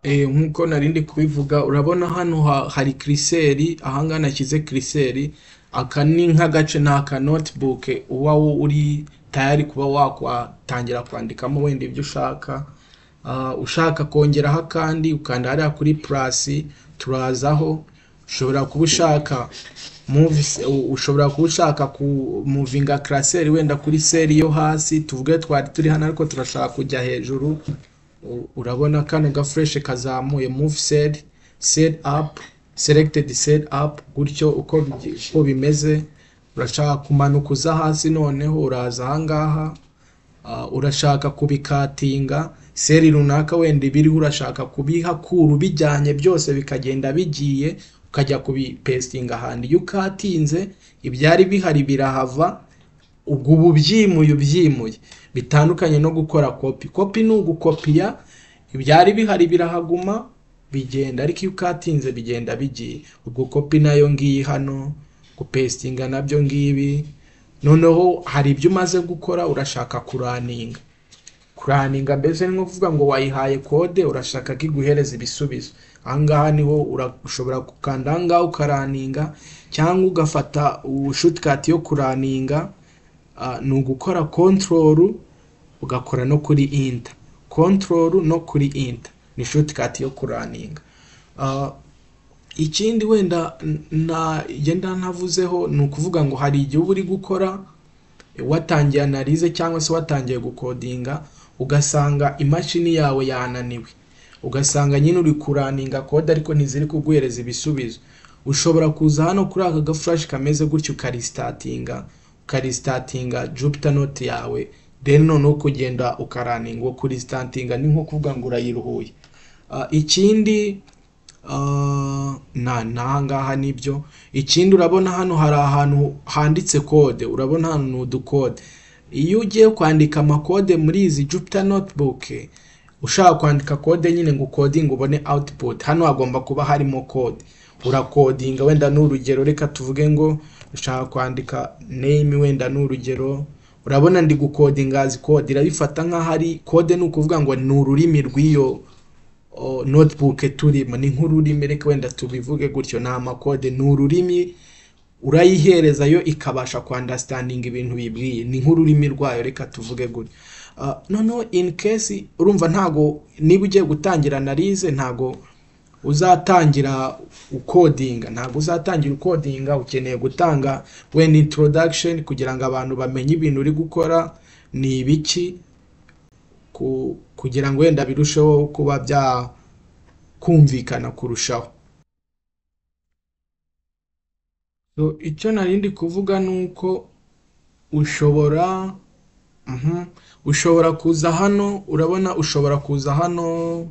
Eh, nk'uko nari ndi kubivuga urabona hano hari kiriseri, aha ngaha nashyize kiriseri, aka ni nk'agace ni aka notibuke uba uri tayari kuba watangira kwandikamo wenda ibyo ushaka, ushaka kongeraho akandi ukanda hariya kuri purasi turazaho, ushobora kuba ushaka muvisi, ushobora kuba ushaka kumuvinga karaseri wenda kuri seri yo hasi, tuvuge twari turi hano ariko turashaka kujya hejuru, urabona kano gafureshe kazamuye muvi seri, seri apu, selekitedi seri apu, gutyo uko bimeze, urashaka kumanuka uza hasi noneho uraza aha ngaha, urashaka kubikatinga, seri runaka wenda ibiriho urashaka kubihakura ubijyanye byose bikagenda bigiye, ukajya kubipesitinga ahandi, iyo ukatinze ibyari bihari birahava, ubwo uba ubyimuye ubyimuye, bitandukanye no gukora kopi, kopi ni ugukopiya, ibyari bihari birahaguma bigenda, ariko iyo ukatinze bigenda bigiye, ubwo kopi nayo ngiyi hano, gupesitinga nabyo ngibi, noneho hari ibyo umaze gukora urashaka kuraninga, kuraninga mbese ni nko kuvuga ngo wayihaye kode urashaka ko iguhereza ibisubizo, aha ngaha niho ushobora gukanda aha ngaha ukaraninga cyangwa ugafata shutikati yo kuraninga, ni ugukora kontorolu ugakora no kuri inta, kontorolu no kuri inta, ni shutikati yo kuraninga, ikindi wenda nagenda ntavuzeho ni ukuvuga ngo hari igihe uba uri gukora watangiye analize cyangwa se watangiye gukodinga, ugasanga imashini yawe yananiwe, ugasanga nyine uri kuraninga kode ariko ntiziri kuguhereza ibisubizo, ushobora kuza hano kuri aka gafurashi kameze gutya ukarisitartinga, ukarisitartinga jupita noti yawe, then noneho ukagenda ukaraninga, uwo kurisitartinga ni nko kuvuga ngo urayiruhuye, ikindi n'aha ngaha nibyo, ikindi urabona hano hari ahantu handitse kode, urabona hano ni udukode, iyo ugiye kwandika amakode muri izi jupita notibuke, ushaka kwandika kode nyine ngo ukodinge ubone awutiputi, hano hagomba kuba harimo kode, urakodinga wenda ni urugero reka tuvuge ngo ushaka kwandika neyimi wenda ni urugero, urabona ndi gukodinga haza kode, irabifata nk'aho ari kode ni ukuvuga ngo ni ururimi rw'iyo notibuke turimo, ni nk'ururimi reka wenda tubivuge gutyo, ni amakode, ni ururimi urayihereza yo ikabasha kwandasitandinga ibintu bibwiye, ni nk'ururimi rwayo reka tuvuge gutyo, noneho ini kesi urumva ntago niba ugiye gutangira analize ntago uzatangira ukodinga, ntago uzatangira ukodinga, ukeneye gutanga wenda intorodakisheni kugira ngo abantu bamenye ibintu uri gukora ni ibiki, kugira ngo wenda birusheho kuba byakumvikana kurushaho, icyo nari ndi kuvuga ni uko ushobora ushobora kuza hano urabona ushobora kuza hano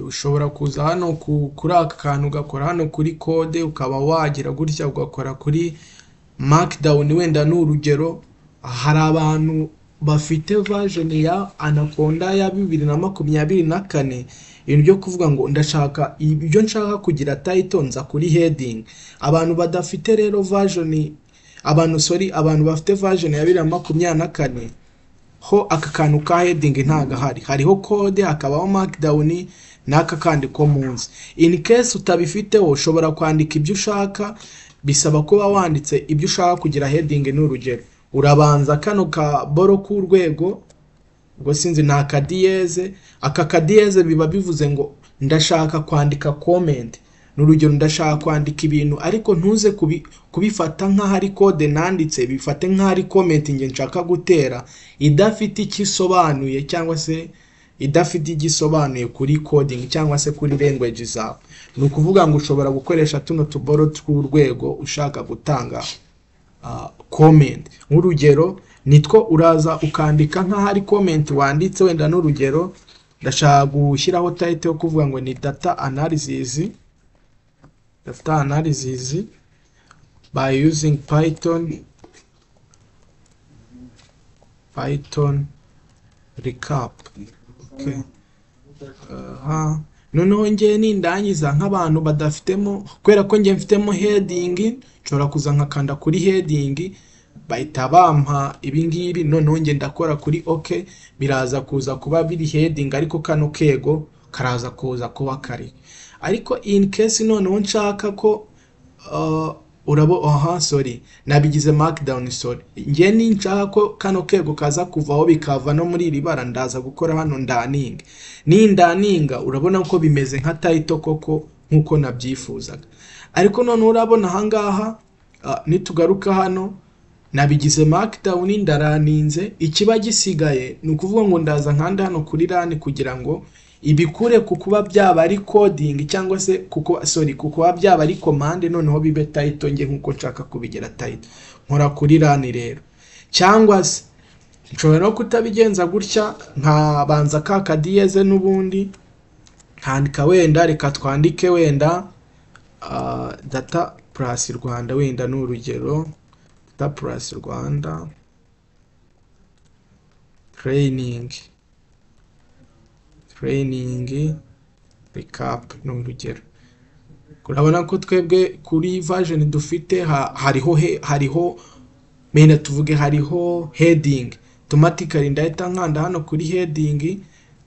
ushobora kuza hano kuri aka kantu ugakora hano kuri kode ukaba wagira gutya ugakora kuri makidawuni wenda ni urugero, hari abantu bafite vajeni ya anakonda ya bibiri na makumyabiri na kane, ibintu byo kuvuga ngo ndashaka ibyo nshaka kugira tayito nza kuri hedingi, abantu badafite rero vajeni, abantu sori abantu bafite vajeni ya bibiri na makumyabiri na kane ho aka kantu ka hedingi ntago ahari, hariho kode hakabaho makidawuni n'aka kandi ko munsi, ini kesi utabifiteho ushobora kwandika ibyo ushaka, bisaba kuba wanditse ibyo ushaka kugira hedingi ni urugero, urabanza kano kaboro k'urwego, ubwo sinzi ni akadiyeze, aka kadiyeze biba bivuze ngo ndashaka kwandika komenti, ni urugero ndashaka kwandika ibintu ariko ntuze kubifata nk'aho ari kode nanditse, bifate nk'aho ari komenti njye nshaka gutera, idafite icyo isobanuye cyangwa se idafite icyo isobanuye kuri kodingi cyangwa se kuri rengweji zawe, ni ukuvuga ngo ushobora gukoresha tuno tuboro tw'urwego ushaka gutanga komenti, nk'urugero nitwo uraza ukandika nk'aho ari komenti wanditse wenda n'urugero, ndashaka gushyiraho tayito yo kuvuga ngo ni data analizizi, data analizizi bayi yuzingi payitoni, payitoni rikapu, noneho ngewe nindangiza nk'abantu badafitemo kubera ko ngewe mfitemo hedingi, nshobora kuza nkakanda kuri hedingi bahita bampa ibingibi noneho njye ndakora kuri ok biraza kuza kuba biri hedingi ariko kano kego karaza kuza kuba kari ariko in case noneho nshaka ko uh, urabo aha sorry nabigize markdown sorry njye ninshaka ko kano kego kaza kuvaho bikava no muri iri bara ndaza gukora hano ndaninga nindaninga urabona ko bimeze nka title koko nk'uko nabyifuzaga ariko noneho urabona ahangaha uh, nitugaruka hano nabigize markdown ndaraninze ikiba gisigaye ni ukuvuga ngo ndaza nkanda hano kuri rani kugira ngo ibikure ku kuba byaba ari coding cyangwa se kuko sorry ku kuba byaba ari commande noneho bibe title nge nkuko nshaka kubigira title nkora kuri rani rero cyangwa se nshobora no kutabigenza gutya nkabanza ka kadiyeze n'ubundi nkandika wenda reka twandike wenda ah, data plus rwanda wenda ni urugero data plus rwanda training training recap ni urugero urabona ko twebwe kuri version dufite ha- hariho he- hariho mena tuvuge hariho heading automatically ndahita nkanda hano kuri heading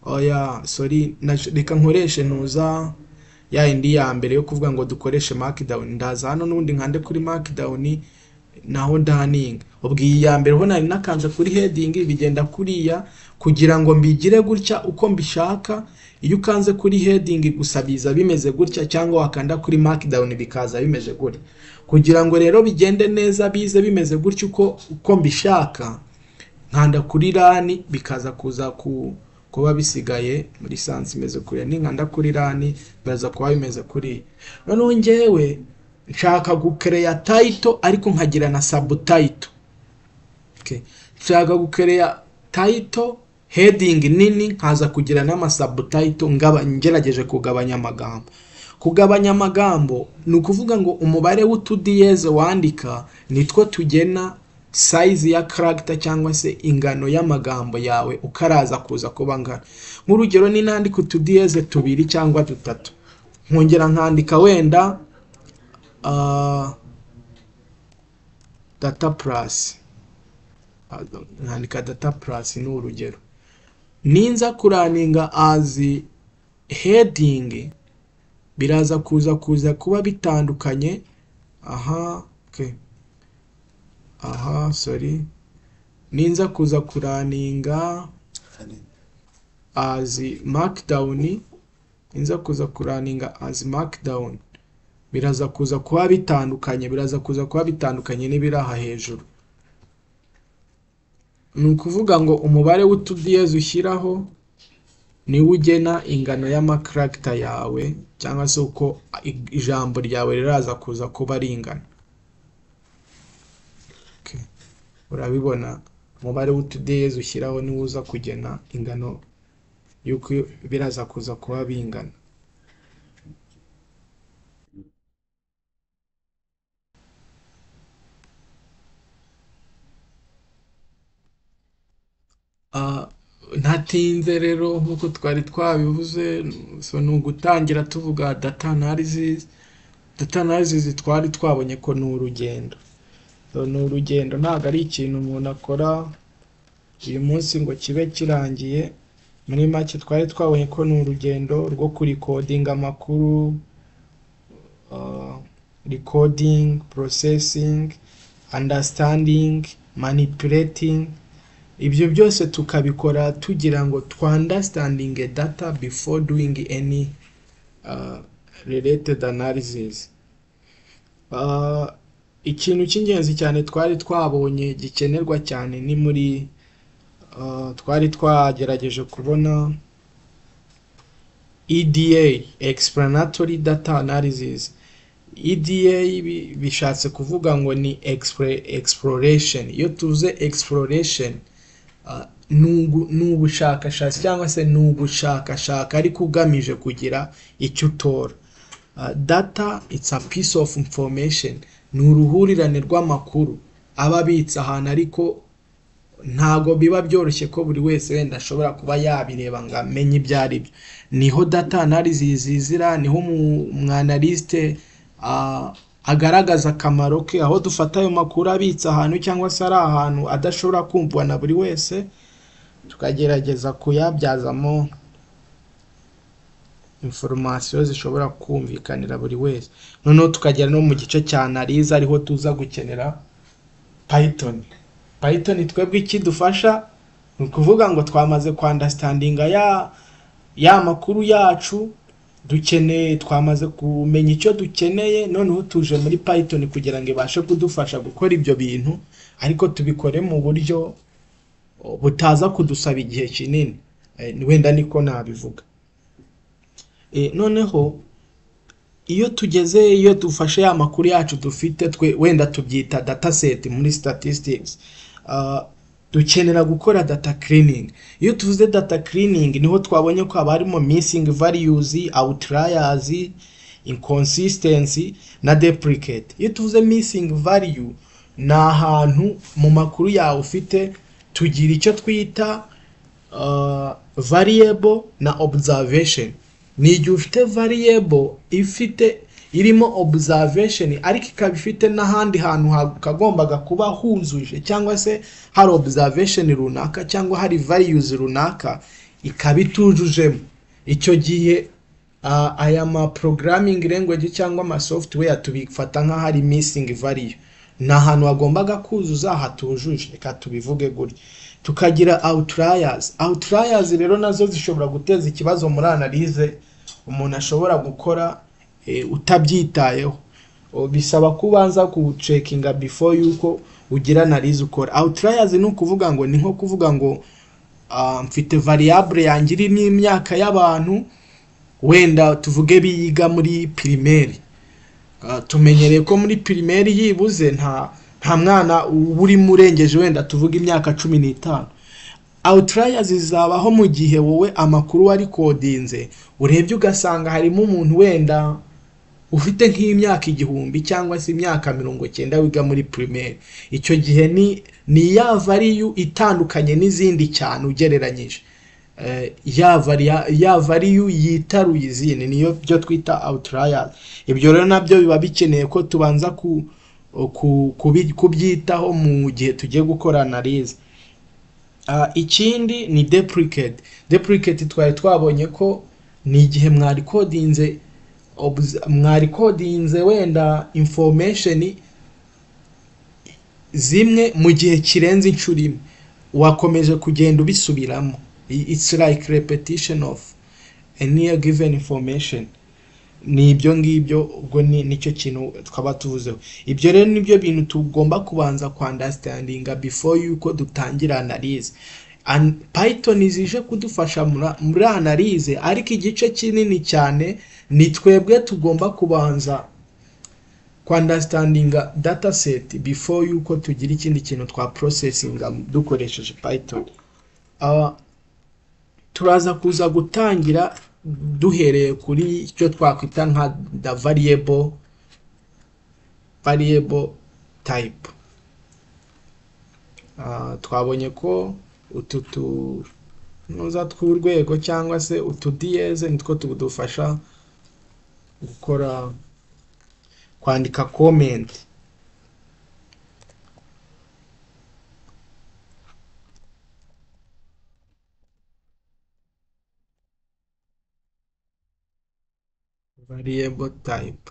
oya sorry naj- reka nkoreshe ntuza ya indi ya mbere yo kuvuga ngo dukoreshe markdown ndaza hano n'ubundi nkande kuri markdown naho daning ubwo iyi ya mbere ho nari nakanze kuri heading bigenda kuriya kugira ngo mbigire gutya uko mbishaka iyo ukanze kuri heading gusa biza bimeze gutya cyangwa wakanda kuri markdown bikaza bimeze gutya kugira ngo rero bigende neza bize bimeze gutya uko uko mbishaka nkanda kuri rani bikaza kuza ku kuba bisigaye muri sans imeze kuriya ninkanda kuri rani biraza kuba bimeze kuriya noneho njyewe nshaka gukereya title ariko nkagira na subtitle okay. nshaka gukereya title heading nini nkaza kugira n'ama subtitle ngaba ngerageje kugabanya amagambo kugabanya amagambo ni ukuvuga ngo umubare w'utudiyeze wandika nitwo tugena size ya character cyangwa se ingano y'amagambo yawe uko araza kuza kuba ngana nk'urugero ni nandika utudiyeze tubiri cyangwa dutatu nkongera nkandika wenda ah, data plus Pardon, nkandika data plus ni urugero ninza kuraninga azi heading biraza kuza kuza kuba bitandukanye aha okay. aha sorry ninza kuza kuraninga azi markdown ninza kuza kuraninga azi markdown biraza kuza kuba bitandukanye biraza kuza kuba bitandukanye n'ibiri aha hejuru ni ukuvuga ngo umubare w'utudiyezi ushyiraho niwo ugena ingano y'amakaragita yawe cyangwa se uko i- ijambo ryawe riraza kuza kuba ringana Okay. urabibona umubare w'utudiyezi ushyiraho niwo uza kugena ingano y'uko biraza kuza kuba bingana Ah, ntatinze rero nk'uko twari twabivuze so ni ugutangira tuvuga data analysis data analysis twari twabonye ko ni urugendo so ni urugendo ntabwo ari ikintu umuntu akora uyu munsi ngo kibe kirangiye muri make twari twabonye ko ni urugendo rwo kurikodinga amakuru ah, recording processing understanding manipulating ibyo byose tukabikora tugira ngo twandastandinge data before doing any uh, related analysis uh, ikintu cy'ingenzi cyane twari twabonye gikenerwa cyane ni muri uh, twari twagerageje kubona EDA explanatory data analysis EDA bi- bishatse kuvuga ngo ni expre- exploration iyo tuvuze exploration Ah, ni ugu- ni ubushakashatsi cyangwa se ni ugushakashaka ariko ugamije kugira icyo utora Ah, data it's a piece of information ni uruhurirane rw'amakuru aba abitse ahantu ariko ntago biba byoroshye ko buri wese wenda ashobora kuba yabireba ngo amenye ibyo ari byo niho data analysis zizira niho umwanalisite agaragaza akamaro ke aho dufata ayo makuru abitse ahantu cyangwa se ari ahantu adashobora kumvwa na buri wese tukagerageza kuyabyazamo inforomasiyo zishobora kumvikanira buri wese noneho tukagera no mu gice cya analize ariho tuza gukenera python python twebwe ikidufasha ni ukuvuga ngo twamaze kwandasitandinga ya ya makuru yacu dukeneye twamaze kumenya icyo dukeneye noneho tuje muri python kugira ngo ibashe kudufasha gukora ibyo bintu ariko tubikore mu buryo o, butaza kudusaba igihe kinini Eh, wenda niko nabivuga Eh, noneho iyo tugeze iyo dufashe ya makuru yacu dufite twe wenda tubyita dataset muri statistics Ah, dukenera gukora data cleaning iyo tuvuze data cleaning niho twabonye ko haba harimo missing values outliers inconsistency na deprecate iyo tuvuze missing value ni ahantu mu makuru yawe ufite tugira icyo twita uh, variable na observation ni igihe ufite variable ifite irimo observation ariko ikaba ifite n'ahandi hantu ha- kagombaga kuba huzuje cyangwa se hari observation runaka cyangwa hari values runaka ikaba itujujemo icyo gihe ah, aya ma programming language cyangwa ama software tubifata nk'aho ari missing value ni ahantu hagombaga kuzuza hatujuje reka tubivuge gutya tukagira outliers outliers rero nazo zishobora guteza ikibazo muri analyse umuntu ashobora gukora eh, utabyitayeho O, bisaba ko ubanza kucekinga before yuko ugira analyse ukora outliers ni ukuvuga ngo ni nko kuvuga ngo ah, mfite variable yanjye iri n'imyaka y'abantu wenda tuvuge biga muri primaire Ah, tumenyereye ko muri pirimeri yibuze nta nta mwana uba urimo urengeje wenda tuvuga imyaka cumi n'itanu outliers zizabaho mu gihe wowe amakuru wari kodinze urebye ugasanga harimo umuntu wenda ufite nk'imyaka igihumbi cyangwa se imyaka mirongo cyenda wiga muri primaire icyo gihe ni ni ya value itandukanye n'izindi cyane ugereranyije eh, ya varia- ya value yitaruye izindi niyo byo twita outliers ibyo rero nabyo biba bikeneye ko tubanza ku, ku, kubi- kubyitaho mu gihe tugiye gukora analyse Ah, ikindi ni deprecate deprecate twari twabonye ko ni igihe mwari codinze obs- mwari codinze wenda information zimwe mu gihe kirenze inshuro imwe wakomeje kugenda ubisubiramo I- it's like repetition of any given information ni ibyo ngibyo ubwo ni nicyo kintu twaba tuvuzeho ibyo rero nibyo bintu tugomba kubanza kwandastandinga before yuko dutangira analyse An- python zije kudufasha mura- muri analyse ariko igice kinini cyane ni twebwe tugomba kubanza kwandastandinga dataset before yuko tugira ikindi kintu twa processinga dukoresheje python Ah, turaza kuza gutangira duhereye kuri icyo twakwita nka the variable variable type Ah, twabonye ko utu tunoza tw'urwego cyangwa se utu diyeze nitwo tudufasha gukora kwandika comment variable type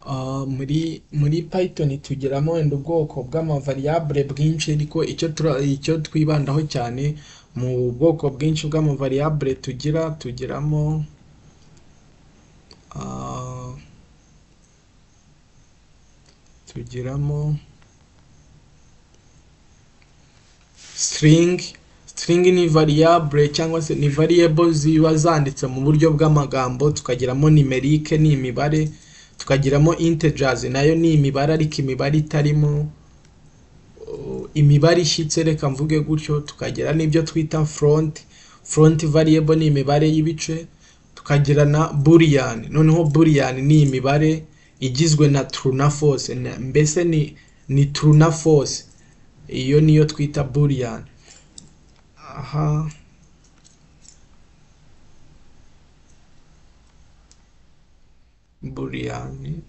Ah, muri muri python tugeramo wenda ubwoko bw'amavariable bwinshi ariko icyo tura- icyo twibandaho cyane mu bwoko bwinshi bw'amavariable tugira tugiramo ah, tugiramo string string ni variable cyangwa se ni variable ziba zanditse mu buryo bw'amagambo tukagiramo numerique ni imibare tukagiramo integers nayo ni imibare ariko imibare itarimo uh, imibare ishyitse reka mvuge gutyo tukagira n'ibyo twita front front variable ni imibare y'ibice tukagira na boolean noneho boolean ni imibare igizwe na true na false na- mbese ni ni true na false iyo niyo twita boolean aha boolean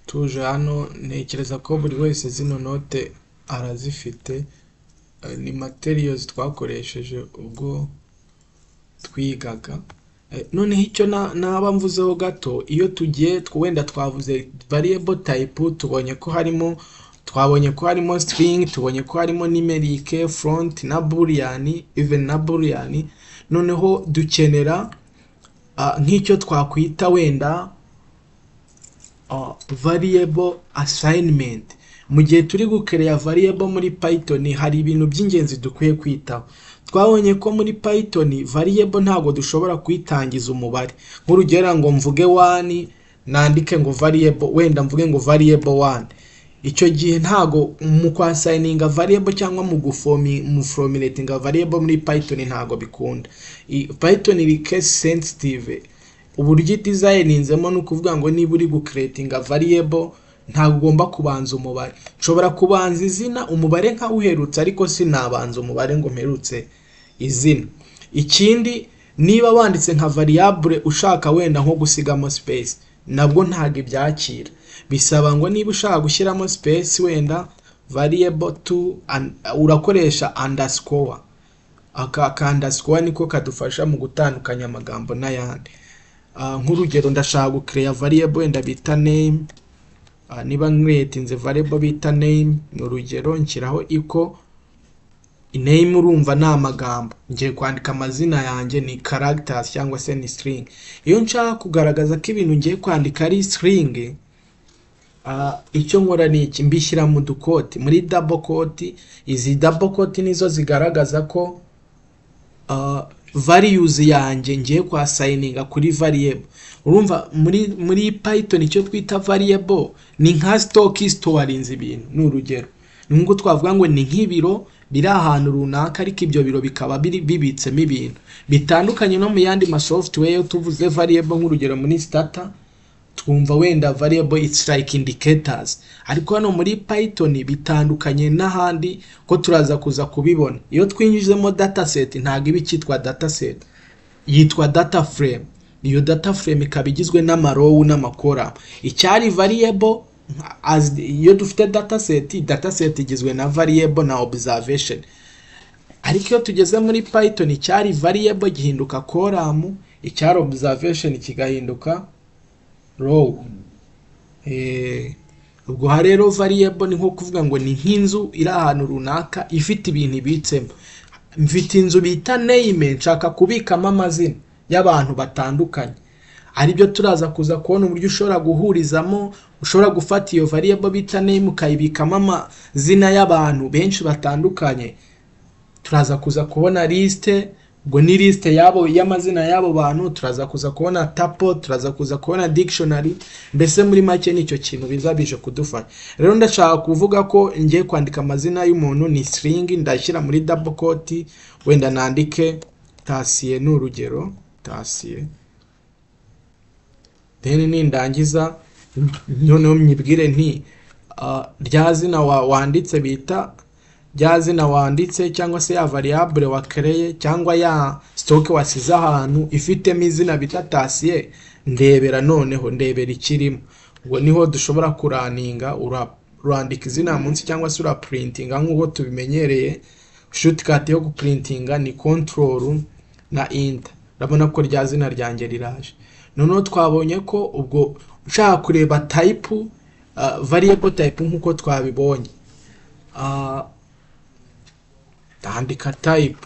tuje hano ntekereza ko buri wese zino note arazifite eh, ni materials twakoresheje ubwo twigaga Eh, noneho icyo na- naba mvuzeho gato iyo tugiye tw- wenda twavuze variable type tubonye ko harimo twabonye ko harimo string tubonye ko harimo numeric front na boolean even na boolean noneho dukenera ah, nk'icyo twakwita wenda uh, variable assignment mu gihe turi gukereya variable muri python hari ibintu by'ingenzi dukwiye kwitaho twabonye ko muri python variable ntabwo dushobora kuyitangiza umubare nk'urugero ngo mvuge 1 nandike ngo variable wenda mvuge ngo variable 1 icyo gihe ntago mu kwasayininga variable cyangwa mu gufomi mu formulatinga variable muri python ntago bikunda I- python iri case sensitive uburyo idezayininzemo ni ukuvuga ngo niba uri gukeretinga variable ntabwo ugomba kubanza umubare nshobora kubanza izina umubare nkawuherutse ariko sinabanza umubare ngo mperutse izina ikindi niba wanditse nka variable ushaka wenda nko gusigamo space nabwo ntabwo ibyakira bisaba ngo niba ushaka gushyiramo space wenda variable to and- urakoresha underscore aka aka underscore niko kadufasha mu gutandukanya amagambo n'ayandi Ah, nk'urugero ndashaka gukereya variable wenda bita name Ah, niba nkwetinze variable bita name ni urugero nshyiraho iko name urumva ni amagambo ngiye kwandika amazina yanjye ni characters cyangwa se ni string iyo nshaka kugaragaza ko ibintu ngiye kwandika ari string ah, icyo nkora ni iki mbishyira mu dukoti muri double quote izi double quote nizo zigaragaza ko uh, values yanjye ngiye kwa sayininga kuri variable urumva muri muri python icyo twita variable ni nka stock storinze ibintu ni urugero ni nk'uko twavuga ngo ni nk'ibiro biri ahantu runaka ariko ibyo biro bikaba biri- bibitsemo ibintu bitandukanye no mu yandi ma software yo tuvuze variable nk'urugero muri starter twumva wenda variable it's like indicators ariko hano muri python bitandukanye n'ahandi ko turaza kuza kubibona iyo twinjijemo dataset ntabwo iba icyitwa dataset yitwa data frame iyo data frame ikaba igizwe n'amarowu n'amakora icyari variable as iyo dufite dataset dataset igizwe na variable na observation ariko iyo tugeze muri python icyari variable gihinduka column icyari observation kigahinduka row Eh, ubwo aha rero variable ni nko kuvuga ngo ni nk'inzu iri ahantu runaka ifite ibintu ibitsemo mfite inzu bita name nshaka kubikamo amazina y'abantu batandukanye aribyo turaza kuza kubona uburyo ushobora guhurizamo ushobora gufata iyo variable bita name ukayibikamo amazina y'abantu benshi batandukanye turaza kuza kubona lisite ubwo ni lisite yabo y'amazina y'abo bantu turaza kuza kubona tapo turaza kuza kubona dictionary mbese muri make nicyo kintu biza bije kudufasha rero ndashaka kuvuga ko ngiye kwandika amazina y'umuntu ni string ndashyira muri double quote wenda nandike tasiye ni urugero tasiye then nindangiza noneho myibwire nti ah, rya zina wa- wanditse bita rya zina wanditse cyangwa se ya variable wakereye cyangwa ya stock wasize ahantu ifitemo izina bita tasiye ndebera noneho ndebera ikirimo ubwo niho dushobora kuraninga ura- urandika izina munsi cyangwa se uraprintinga nk'uko tubimenyereye shortcut yo guprintinga ni control na enter urabona ko rya zina ryanjye riraje noneho twabonye ko ubwo ushaka kureba type ah, variable type nk'uko twabibonye Ah, ndandika type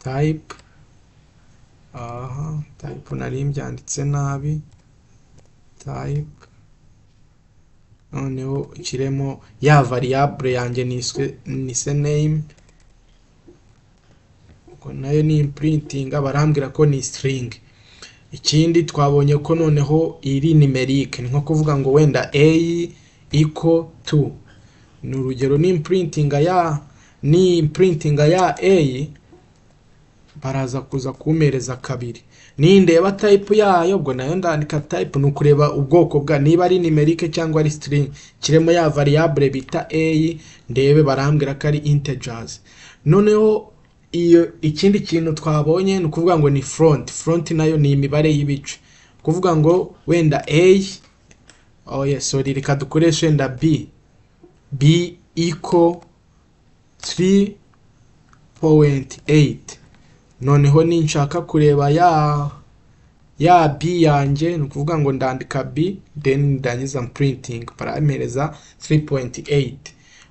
type aha type nari mbyanditse nabi type noneho nshyiremo ya variable yanjye niswe nise name ubwo nayo ni imprinting barambwira ko ni string ikindi twabonye ko noneho iri numeric ni nko kuvuga ngo wenda a equal to ni urugero ni imprinting ya ni imprinting ya a baraza kuza kumpereza kabiri nindeba type yayo ubwo nayo ndandika type ni ukureba ubwoko bwa niba ari numeric cyangwa ari string kirimo ya variable bita a ndebe barambwira ko ari integers noneho iyo ikindi kintu twabonye ni ukuvuga ngo ni front front nayo ni imibare y'ibice kuvuga ngo wenda a oh yes sorry reka dukoreshe wenda b b equal 3.8 noneho ninshaka kureba ya ya b yanjye ni ukuvuga ngo ndandika b then ndangiza printing paramereza 3.8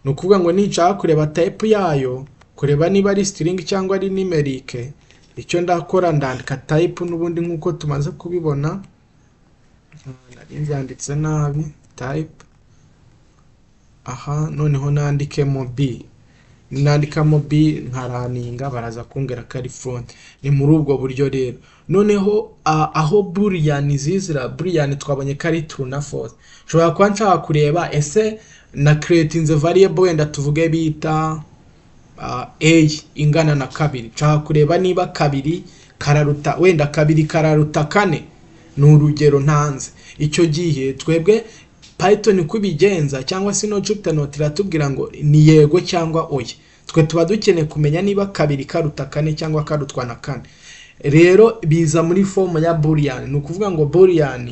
ni ukuvuga ngo ninshaka kureba type yayo kureba niba ari string cyangwa ari numeric icyo ndakora ndandika type n'ubundi nk'uko tumaze kubibona nari nzanditse nabi type aha noneho nandikemo b nandikamo b nkaraninga baraza kumbwira ko ari front ni muri ubwo buryo rero noneho ah, aho burian zizira burian twabonye ko ari true na false nshobora kuba nshaka kureba ese na creatinze variable wenda tuvuge bita ah, a ingana na kabiri nshaka kureba niba kabiri kararuta wenda kabiri kararuta kane ni urugero ntanze icyo gihe twebwe python uko ibigenza cyangwa se no jupyter note iratubwira ngo ni yego cyangwa oya twe tuba dukeneye kumenya niba kabiri karuta kane cyangwa karutwa na kane rero biza muri fomu ya boolean ni ukuvuga ngo boolean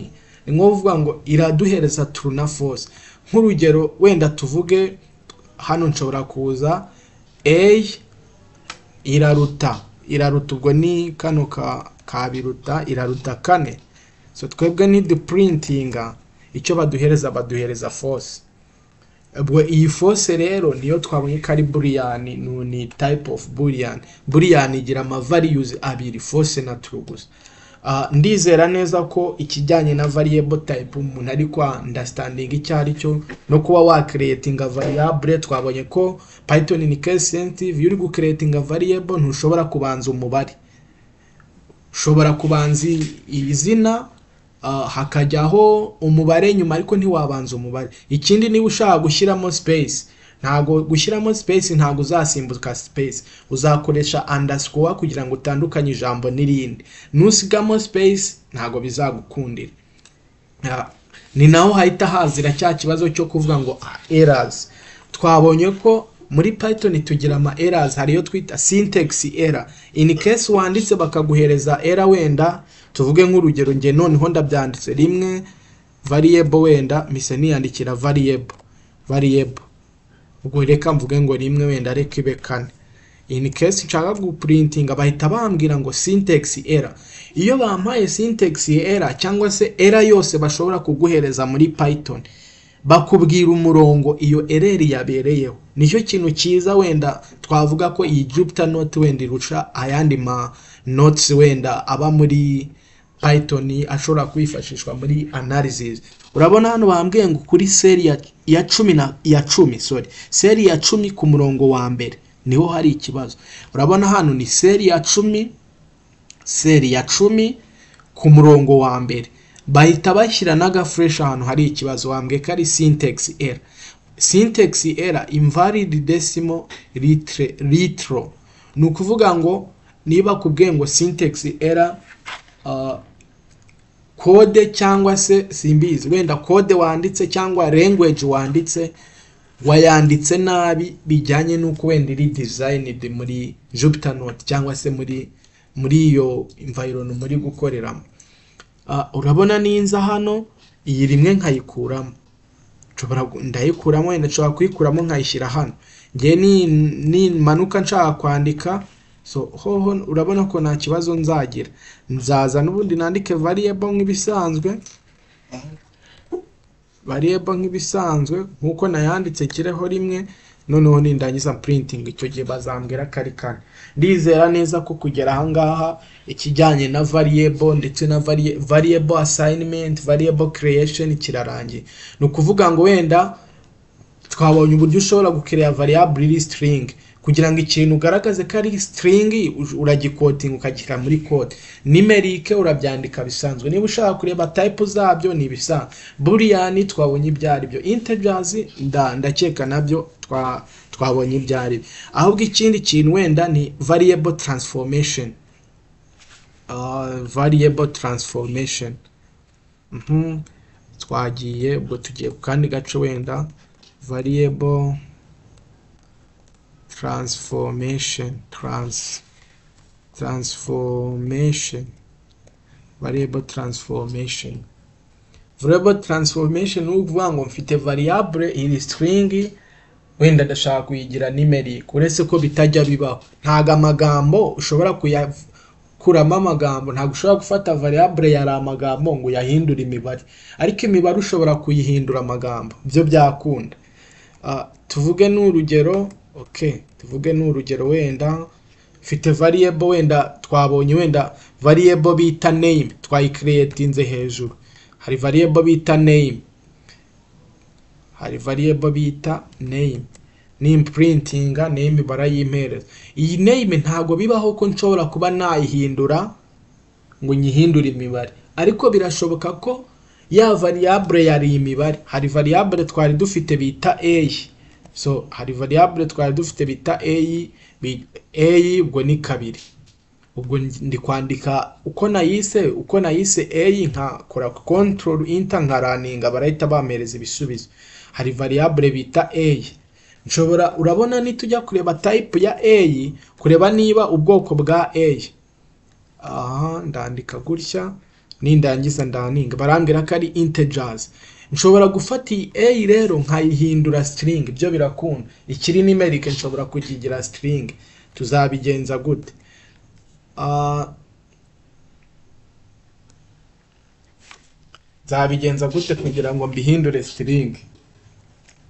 ni nko kuvuga ngo iraduhereza true na false nk'urugero wenda tuvuge hano nshobora kuza a iraruta iraruta ubwo ni kano ka kabiruta iraruta kane so twebwe ni dupurintinga icyo baduhereza baduhereza fose ubwo iyi fose rero niyo twabonye ko ari burian ni ni type of burian burian igira ama values abiri fose na true gusa Ah, ndizera neza ko ikijyanye na variable type umuntu ari kwa understanding icyo ari cyo no kuba wa creating variable twabonye ko python ni case sensitive iyo uri gucreating variable ntushobora kubanza umubare ushobora kubanza i- izina ah, hakajyaho umubare nyuma ariko ntiwabanza umubare ikindi niba ushaka gushyiramo space ntago gushyiramo space ntago uzasimbuka space uzakoresha underscore kugira ngo utandukanye ijambo n'irindi nusigamo space ntago bizagukundira Ah, ni naho hahita hazira cya kibazo cyo kuvuga ngo ah, errors twabonye ko muri python tugira ama errors hari iyo twita syntax error in case wanditse bakaguhereza error wenda tuvuge nk'urugero nge noneho ndabyanditse rimwe variable wenda mise niyandikira variable variable ubwo reka mvuge ngo rimwe wenda reka ibe kane in case nshaka guprintinga bahita bambwira ngo syntax error iyo bampaye syntax error cyangwa se error yose bashobora kuguhereza muri python bakubwira umurongo iyo error yabereyeho nicyo kintu cyiza wenda twavuga ko iyi jupyter note wenda irusha ayandi ma notes wenda aba muri python ashobora kwifashishwa muri analysis urabona hano bambwiye ngo kuri seri ya, ya cumi na ya cumi sorry seri ya cumi ku murongo wa mbere niho hari ikibazo urabona hano ni seri ya cumi seri ya cumi ku murongo wa mbere bahita bashyira n'agafureshi ahantu hari ikibazo wambwiye ko ari syntax error syntax error invalid decimal litre- litro ni ukuvuga ngo niba kubwiye ngo syntax error ah, kode cyangwa se simbizi wenda kode wanditse cyangwa language wanditse wayanditse nabi bijyanye n'uko wenda iri designed muri Jupyter Notebook cyangwa se muri muri iyo environment muri gukoreramo Ah, urabona ninza hano iyi rimwe nkayikuramo nshobora gu- ndayikuramo wenda nshobora kuyikuramo nkayishyira hano ngewe ni- nimanuka nshaka kwandika so hoho urabona ko nta kibazo nzagira nzaza n'ubundi nandike variable nk'ibisanzwe variable nk'ibisanzwe nk'uko nayanditse kireho rimwe noneho nindangiza printing icyo gihe bazambwira ko ari kane ndizera neza ko kugera aha ngaha ikijyanye na variable ndetse na varie- variable assignment variable creation kirarangiye ni ukuvuga ngo wenda twabonye uburyo ushobora gukereya variable iri string kugira ngo ikintu ugaragaze ko ari string uj- uragikotinga ukagishyira muri code numeric urabyandika bisanzwe niba ushaka kureba type zabyo ni ibisanzwe boolean twabonye ibyo ari byo integers nda- ndakeka nabyo twa- twabonye ibyo ari byo ahubwo ikindi kintu wenda ni variable transformation Ah, variable transformation Mhm. twagiye ubwo tugiye ku kandi gace wenda variable transformation trans transformation variable transformation variable transformation ni ukuvuga ngo mfite variable iri string wenda ndashaka kuyigira numeric uretse ko bitajya bibaho ntago amagambo ushobora kuyakuramo amagambo ntago ushobora gufata variable yari amagambo ngo uyahindure imibare ariko imibare ushobora kuyihindura amagambo byo byakunda Ah, tuvuge n'urugero ok tuvuge n'urugero wenda mfite variable wenda twabonye wenda variable bita name twayicreatinze hejuru hari variable bita name hari variable bita name nimprintinga name barayimpereza iyi name ntabwo bibaho ko nshobora kuba nayihindura ngo nyihindure imibare ariko birashoboka ko ya variable yari imibare hari variable twari dufite bita a so hari variable twari dufite bita a bi- a ubwo ni kabiri ubwo ndi kwandika uko nayise uko nayise a nkakora control enter nkaraninga barahita bampereza ibisubizo hari variable bita a nshobora urabona nitujya kureba type ya a kureba niba ubwoko bwa a aha ndandika gutya nindangiza ndaninga barambwira ko ari integers nshobora gufata iyi a rero nkayihindura string ibyo birakunda ikiri numeric nshobora kukigira string tuzabigenza gute Ah, nzabigenza gute kugira ngo mbihindure string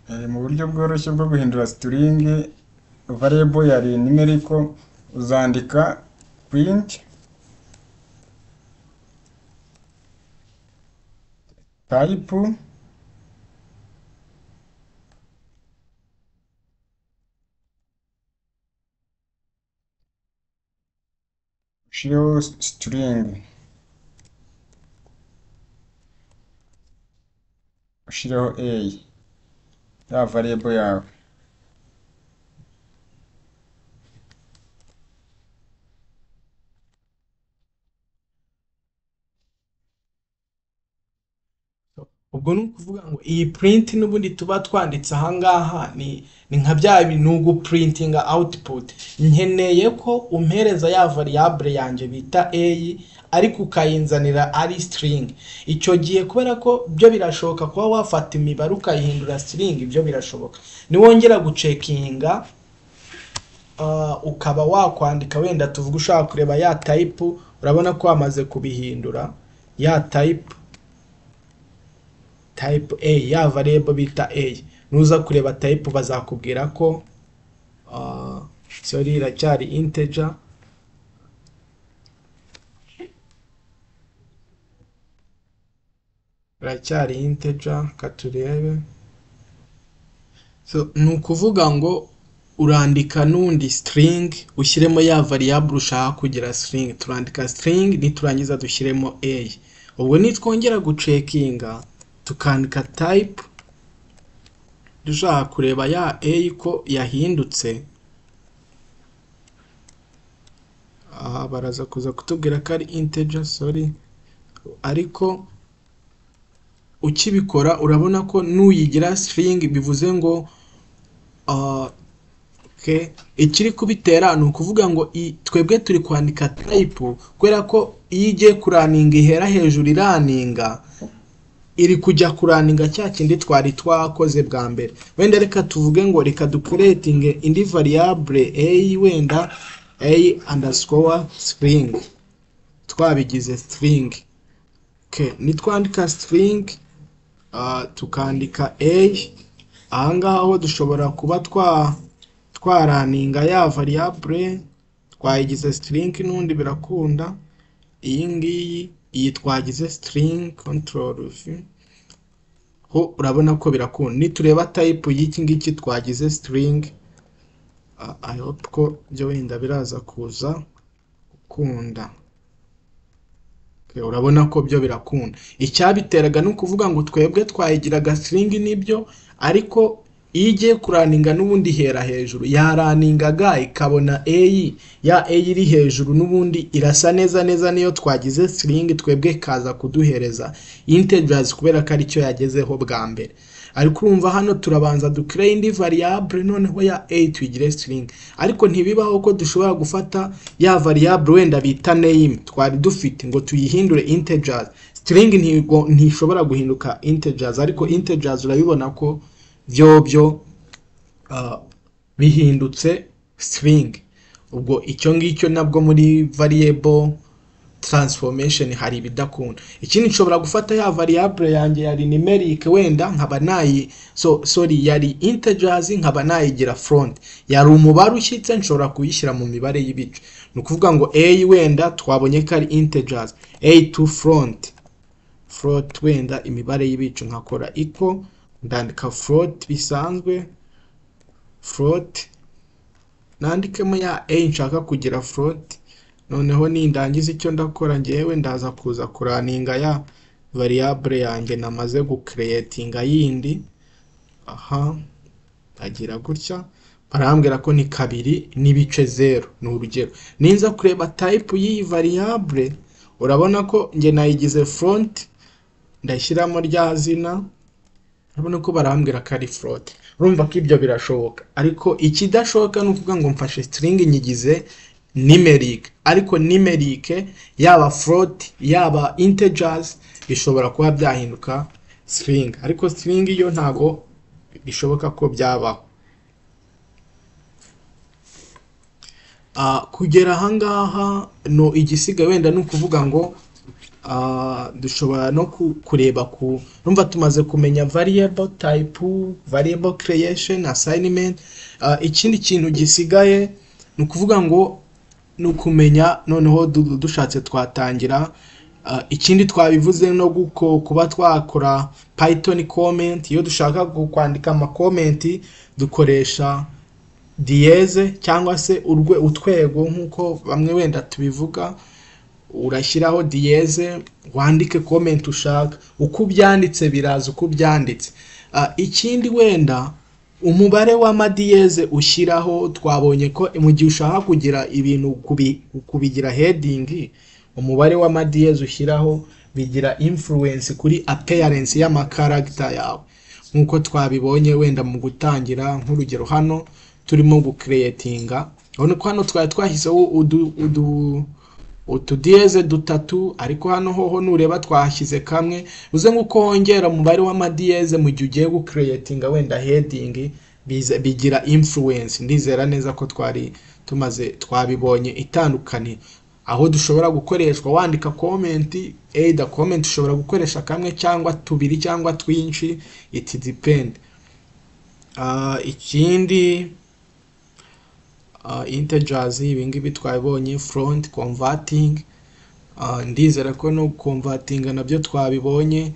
Eh, mu buryo bworoshye bwo guhindura string variable yari numeric uzandika print type ushireho string ushireho a ya variable yawe ubwo ni ukuvuga ngo iyi print n'ubundi tuba twanditse ahangaha ni ni nka bya bintu gupurintinga output nkeneye ko umpereza ya variable yanjye bita a ariko ukayinzanira ari string icyo gihe kubera ko byo birashoboka kuba wafata imibare ukayihindura string ibyo birashoboka niwongera gucekinga ah, ukaba wakwandika wenda tuvuga ushaka kureba ya type urabona ko wamaze kubihindura ya type type A ya variable bita A nuza kureba type bazakubwira ko uh, sorry iracyari integer iracyari integer katurebe so ni ukuvuga ngo urandika n'undi string ushyiremo ya variable ushaka kugira string turandika string niturangiza dushyiremo a ubwo nitwongera gucekinga tukandika type dushaka kureba ya a ko yahindutse aha baraza kuza kutubwira ko ari integer sorry ariko ukibikora urabona ko nuyigira string bivuze ngo ah, okay. ikiri kubitera ni ukuvuga ngo i- twebwe turi kwandika type kubera ko iyo igiye kuraninga ihera hejuru iraninga iri kujya kuraninga cya kindi twari twakoze bwa mbere wenda reka tuvuge ngo reka dukuretinge indi variable a wenda a underscore string twabigize string okay. nitwandika string ah, tukandika a ahangaha ho dushobora kuba twa twaraninga ya variable twayigize string n'undi birakunda iyi ngiyi iyi twagize string control v ho urabona ko birakunda nitureba type y'iki ngiki twagize string ah, i hope ko byo wenda biraza kuza gukunda Okay, urabona ko byo birakunda icyabiteraga ni ukuvuga ngo twebwe twayigiraga string nibyo ariko iyo igiye kuraninga n'ubundi ihera hejuru yaraningaga ikabona eyi ya eyi iri hejuru n'ubundi irasa neza neza niyo twagize siringi twebwe ikaza kuduhereza integirazi kubera ko aricyo yagezeho bwa mbere ariko urumva hano turabanza dukire indi variable noneho ya a tuyigire string ariko ntibibaho ko dushobora gufata ya variable wenda bita name twari dufite ngo tuyihindure integers string ntigo ntishobora guhinduka integers ariko integers urabibona ko byo byo uh, bihindutse string ubwo icyo ngicyo nabwo muri variable transformation hari ibidakunda ikindi nshobora gufata ya variable yanjye yari numeric wenda nkaba nayi so sorry yari integers nkaba nayigira front yari umubare ushyitse nshobora kuyishyira mu mibare y'ibice ni ukuvuga ngo a wenda twabonye ko ari integers a to front float wenda imibare y'ibice nkakora equal ndandika float bisanzwe float nandikemo ya a nshaka kugira float noneho nindangiza icyo ndakora ngewe ndaza kuza kuraninga ya variable yanjye namaze gukereyetinga yindi aha ndagira gutya barambwira ko ni kabiri n'ibice zero ni urugero ninza kureba type y'iyi variable urabona ko njye nayigize front ndashyiramo rya zina urabona ko barambwira ko ari front urumva ko ibyo birashoboka ariko ikidashoboka ni ukuvuga ngo mfashe string nyigize numeric ariko numeric yaba float yaba integers bishobora kuba byahinduka string ariko string yo ntago bishoboka ko byabaho uh, kugera ahangaha no igisiga wenda ni ukuvuga ngo uh, dushobora no kureba ku numva tumaze kumenya variable type variable creation assignment uh, ikindi kintu gisigaye ni ukuvuga ngo ni ukumenya noneho dushatse twatangira ikindi twabivuze no kuba twakora python comment iyo dushaka kwandika amakomenti dukoresha diyeze cyangwa se utwego nk'uko bamwe wenda tubivuga urashyiraho diyeze wandike komenti ushaka uko ubyanditse biraza uko ubyanditse ikindi wenda umubare w'amadiyeze ushyiraho twabonye ko mu gihe ushaka kugira ibintu kubigira hedingi umubare w'amadiyeze ushyiraho bigira influence kuri appearance y'amakaragita yawe nk'uko twabibonye wenda mu gutangira nk'urugero hano turimo gukereyetinga urabona ko hano twari twashyizeho utudiyeze dutatu ariko hano hoho nureba twashyize kamwe uze nk'uko wongera umubare w'amadiyeze mu gihe ugiye gukereyetinga wenda hedingi bigira influence ndizera neza ko twari tumaze twabibonye itandukanye aho dushobora gukoreshwa wandika komenti eyida komenti ushobora gukoresha kamwe cyangwa tubiri cyangwa twinshi iti dipendi ikindi integers ibi ngibi twabibonye front converting ndizera ko no converting nabyo twabibonye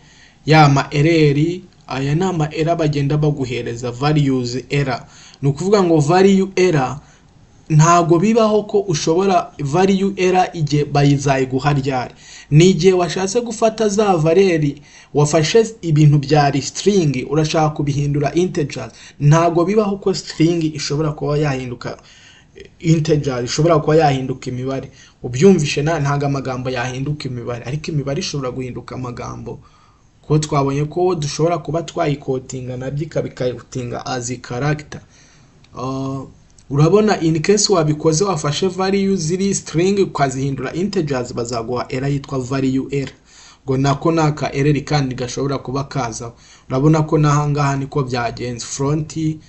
yama ereri aya ni ama era bagenda baguhereza values era ni ukuvuga ngo value era ntago bibaho ko ushobora value era igihe bayizayiguha ryari ni igihe washatse gufata za valeri wafashe ibintu byari string urashaka kubihindura integers ntago bibaho ko string ishobora kuba yahinduka integer ishobora kuba yahinduka imibare ubyumvishe ntabwo amagambo yahinduka imibare ariko imibare ishobora guhinduka amagambo kuko twabonye ko dushobora kuba twayikotinga nabyo ikabikayitinga azi karagita urabona in case wabikoze wafashe value ziri string ukazihindura integers bazaguha era yitwa value era ngo nako ni aka ereri kandi gashobora kuba kazaho urabona ko n'ahangaha niko byagenze fronti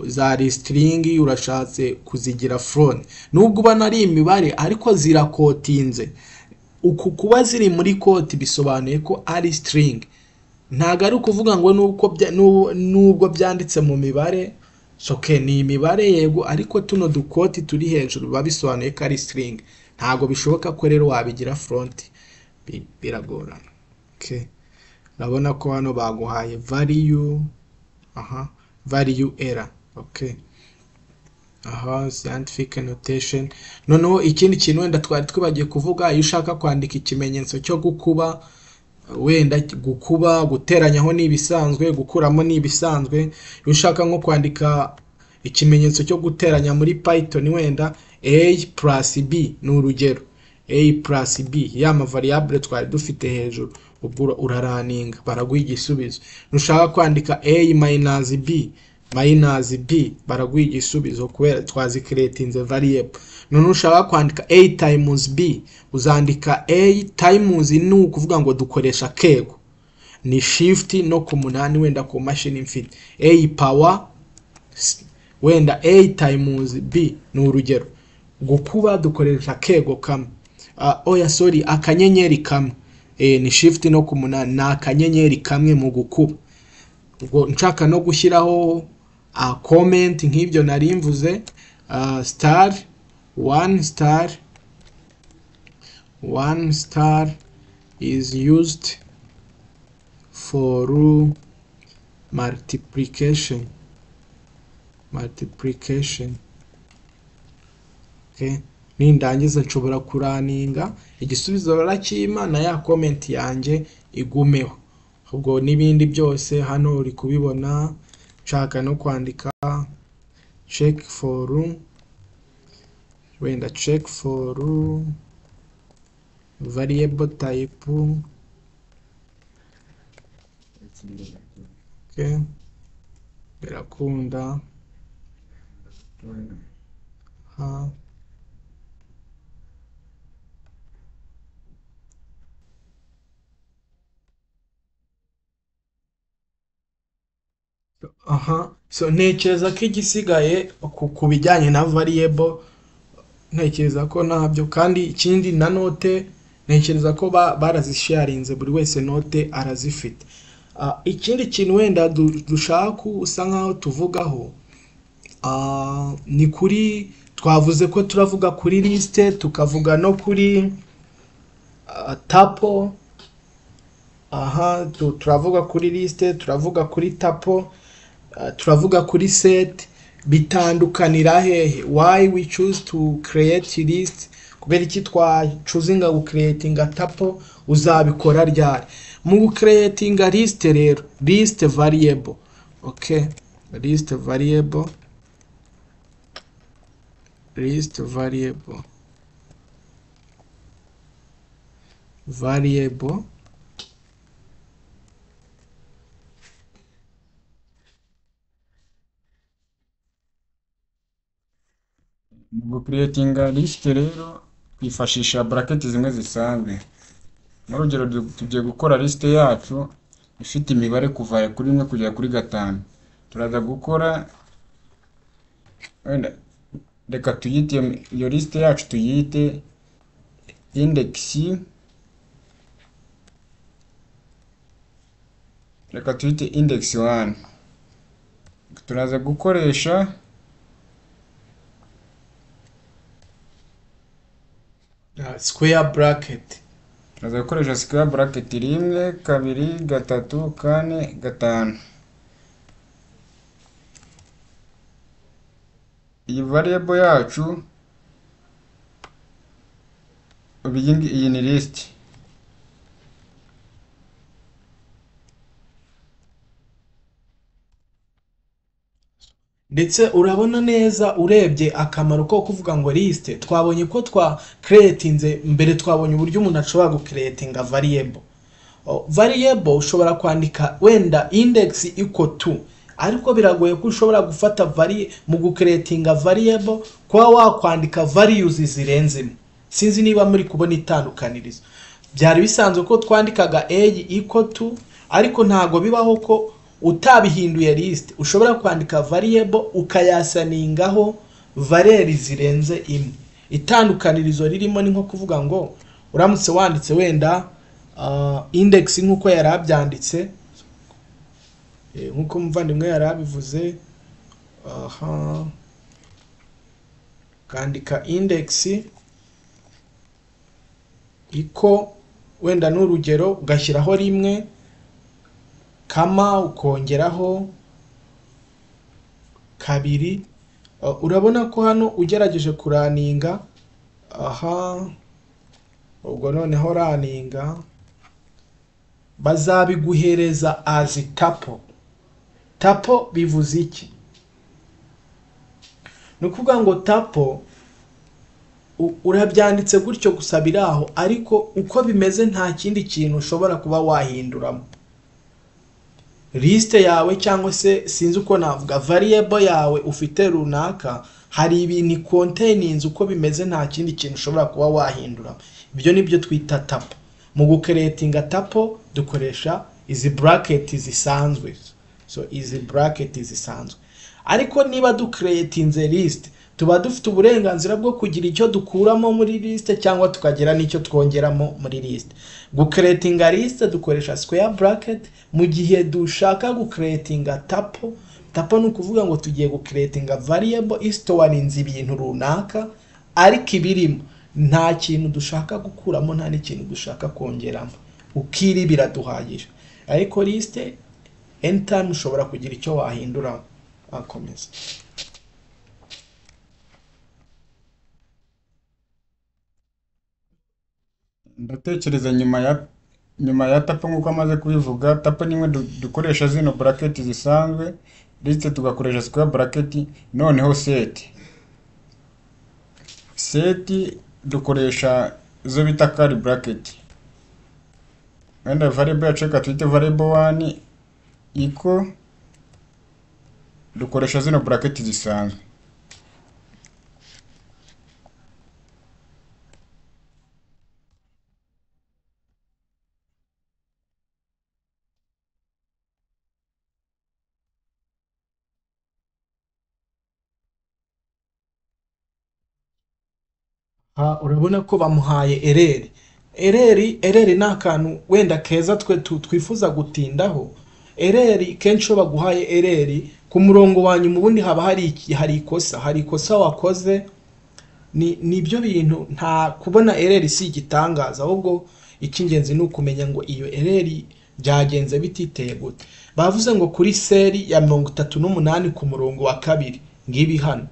zari string urashatse kuzigira front nubwo ubona ari imibare ariko zirakotinze uku kuba ziri muri koti bisobanuye ko ari string ntago ari ukuvuga ngo nubwo byanditse mu mibare soke ni imibare yego ariko tuno dukoti turi hejuru biba bisobanuye ko ari string ntago bishoboka ko rero wabigira front biragorana urabona ko hano baguhaye value aha value error okay aha scientific notation noneho ikindi kintu wenda twari twibagiye kuvuga iyo ushaka kwandika ikimenyetso cyo gukuba wenda gukuba guteranyaho ni ibisanzwe gukuramo ni ibisanzwe iyo ushaka nko kwandika ikimenyetso cyo guteranya muri python wenda a plus b ni urugero a plus b ya mavariyabure twari dufite hejuru ubwo uraraninga baraguha igisubizo nushaka kwandika a minus b minus b baraguha igisubizo kubera twazikretinze variable none ushaka kwandika a times b uzandika a times ni ukuvuga ngo dukoresha kego ni shift no ku munani wenda ku mashini mfite a power s- wenda a times b ni urugero gukuba dukoresha kego kamwe Ah, oya sorry akanyenyeri kamwe Eh, ni shift no ku munani ni akanyenyeri kamwe mu gukuba ubwo nshaka no gushyiraho ah, comment nk'ibyo nari mvuze ah, star one star one star is used for multiplication multiplication okay. nindangiza nshobora kuraninga igisubizo barakima na ya comment yanjye igumeho ubwo n'ibindi byose hano uri kubibona nshaka no kwandika check for wenda check for variable type okay. birakunda ha aha so ntekereza ko igisigaye ku- ku bijyanye na variable ntekereza ko ntabyo kandi ikindi na note ntekereza ko ba- barazisharinze buri wese note arazifite Ah, ikindi kintu wenda du- dushaka gusa nkaho tuvugaho ah, ni kuri twavuze ko turavuga kuri lisite tukavuga no kuri ah, tapo aha tu- turavuga kuri lisite turavuga kuri tapo Uh, turavuga kuri set bitandukanira hehe why we choose to create list kubera iki twacuzinga gucreatinga tapo uzabikora ryari mu gucreatinga list rero list variable okay list variable list variable variable mu gukuretinga lisite rero twifashisha buraketi zimwe zisanzwe nk'urugero du- tugiye gukora lisite yacu ifite imibare kuva kuri rimwe kugera kuri gatanu turaza gukora wenda reka tuyite iyo- iyo lisite yacu tuyite indekisi reka tuyite indekisi wani turaza gukoresha uh, square bracket Turaza gukoresha square bracket rimwe, kabiri, gatatu, kane, gatanu. Iyi variable yacu ubu iyi ngi- iyi ni list. ndetse urabona neza urebye akamaro ko kuvuga ngo lisite twabonye ko twa creatinze mbere twabonye uburyo umuntu ashobora gucreatinga variable O, variable ushobora kwandika wenda index iko tu ariko biragoye ko ushobora gufata vari mu gucreatinga variable kuba wakwandika values zirenze imwe sinzi niba muri kubona itandukanirizo byari bisanzwe ko twandikaga a iko tu ariko ntabwo bibaho ko utabihinduye list ushobora kwandika variable ukayasaningaho valeri zirenze imwe itandukanirizo ririmo ni nko kuvuga ngo uramutse wanditse wenda ah, index nk'uko yari abyanditse eh, nk'uko umuvandimwe yari abivuze aha kandika index iko wenda ni urugero ugashyiraho rimwe kama ukongeraho kabiri Uh, urabona ko hano ugerageje kuraninga aha ubwo noneho raninga bazabiguhereza as tapo tapo bivuze iki ni ukuvuga ngo tapo u- urabyanditse gutyo gusa biri aho ariko uko bimeze nta kindi kintu ushobora kuba wahinduramo lisite yawe cyangwa se sinzi uko navuga variable yawe ufite runaka hari ibintu ikonteninze uko bimeze nta kindi kintu ushobora kuba wahindura ibyo nibyo twita tapo mu gukeretinga tapo dukoresha izi bracket zisanzwe so izi bracket zisanzwe ariko niba dukeretinze lisite tuba dufite uburenganzira bwo kugira icyo dukuramo muri lisite cyangwa tukagira n'icyo twongeramo muri lisite gukeretinga lisite dukoresha square bracket mu gihe dushaka gukeretinga tapo tapo ni ukuvuga ngo tugiye gukeretinga variable isitowarinze ibintu runaka ariko ibirimo nta kintu dushaka gukuramo nta n'ikintu dushaka kongeramo ukiri biraduhagije ariko lisite anytime ushobora kugira icyo wahindura akomeza ndatekereza nyuma ya nyuma ya tapo nk'uko amaze kubivuga tapo nimwe du- dukoresha zino buraketi zisanzwe lisite tugakoresha square buraketi noneho seti seti dukoresha izo bita kari buraketi wenda variable yacu reka tuyite variable wani iko dukoresha zino buraketi zisanzwe Aha urabona ko bamuhaye ereri ereri ereri ni akantu wenda keza twe tu- twifuza gutindaho ereri kenshi iyo baguhaye ereri ku murongo wa nyuma ubundi haba hari iki- hari ikosa hari ikosa wakoze ni nibyo bintu nta kubona ereri si igitangaza ahubwo icy'ingenzi ni ukumenya ngo iyo ereri byagenze bititeye gute bavuze ngo kuri seri ya mirongo itatu n'umunani ku murongo wa kabiri ngibi hano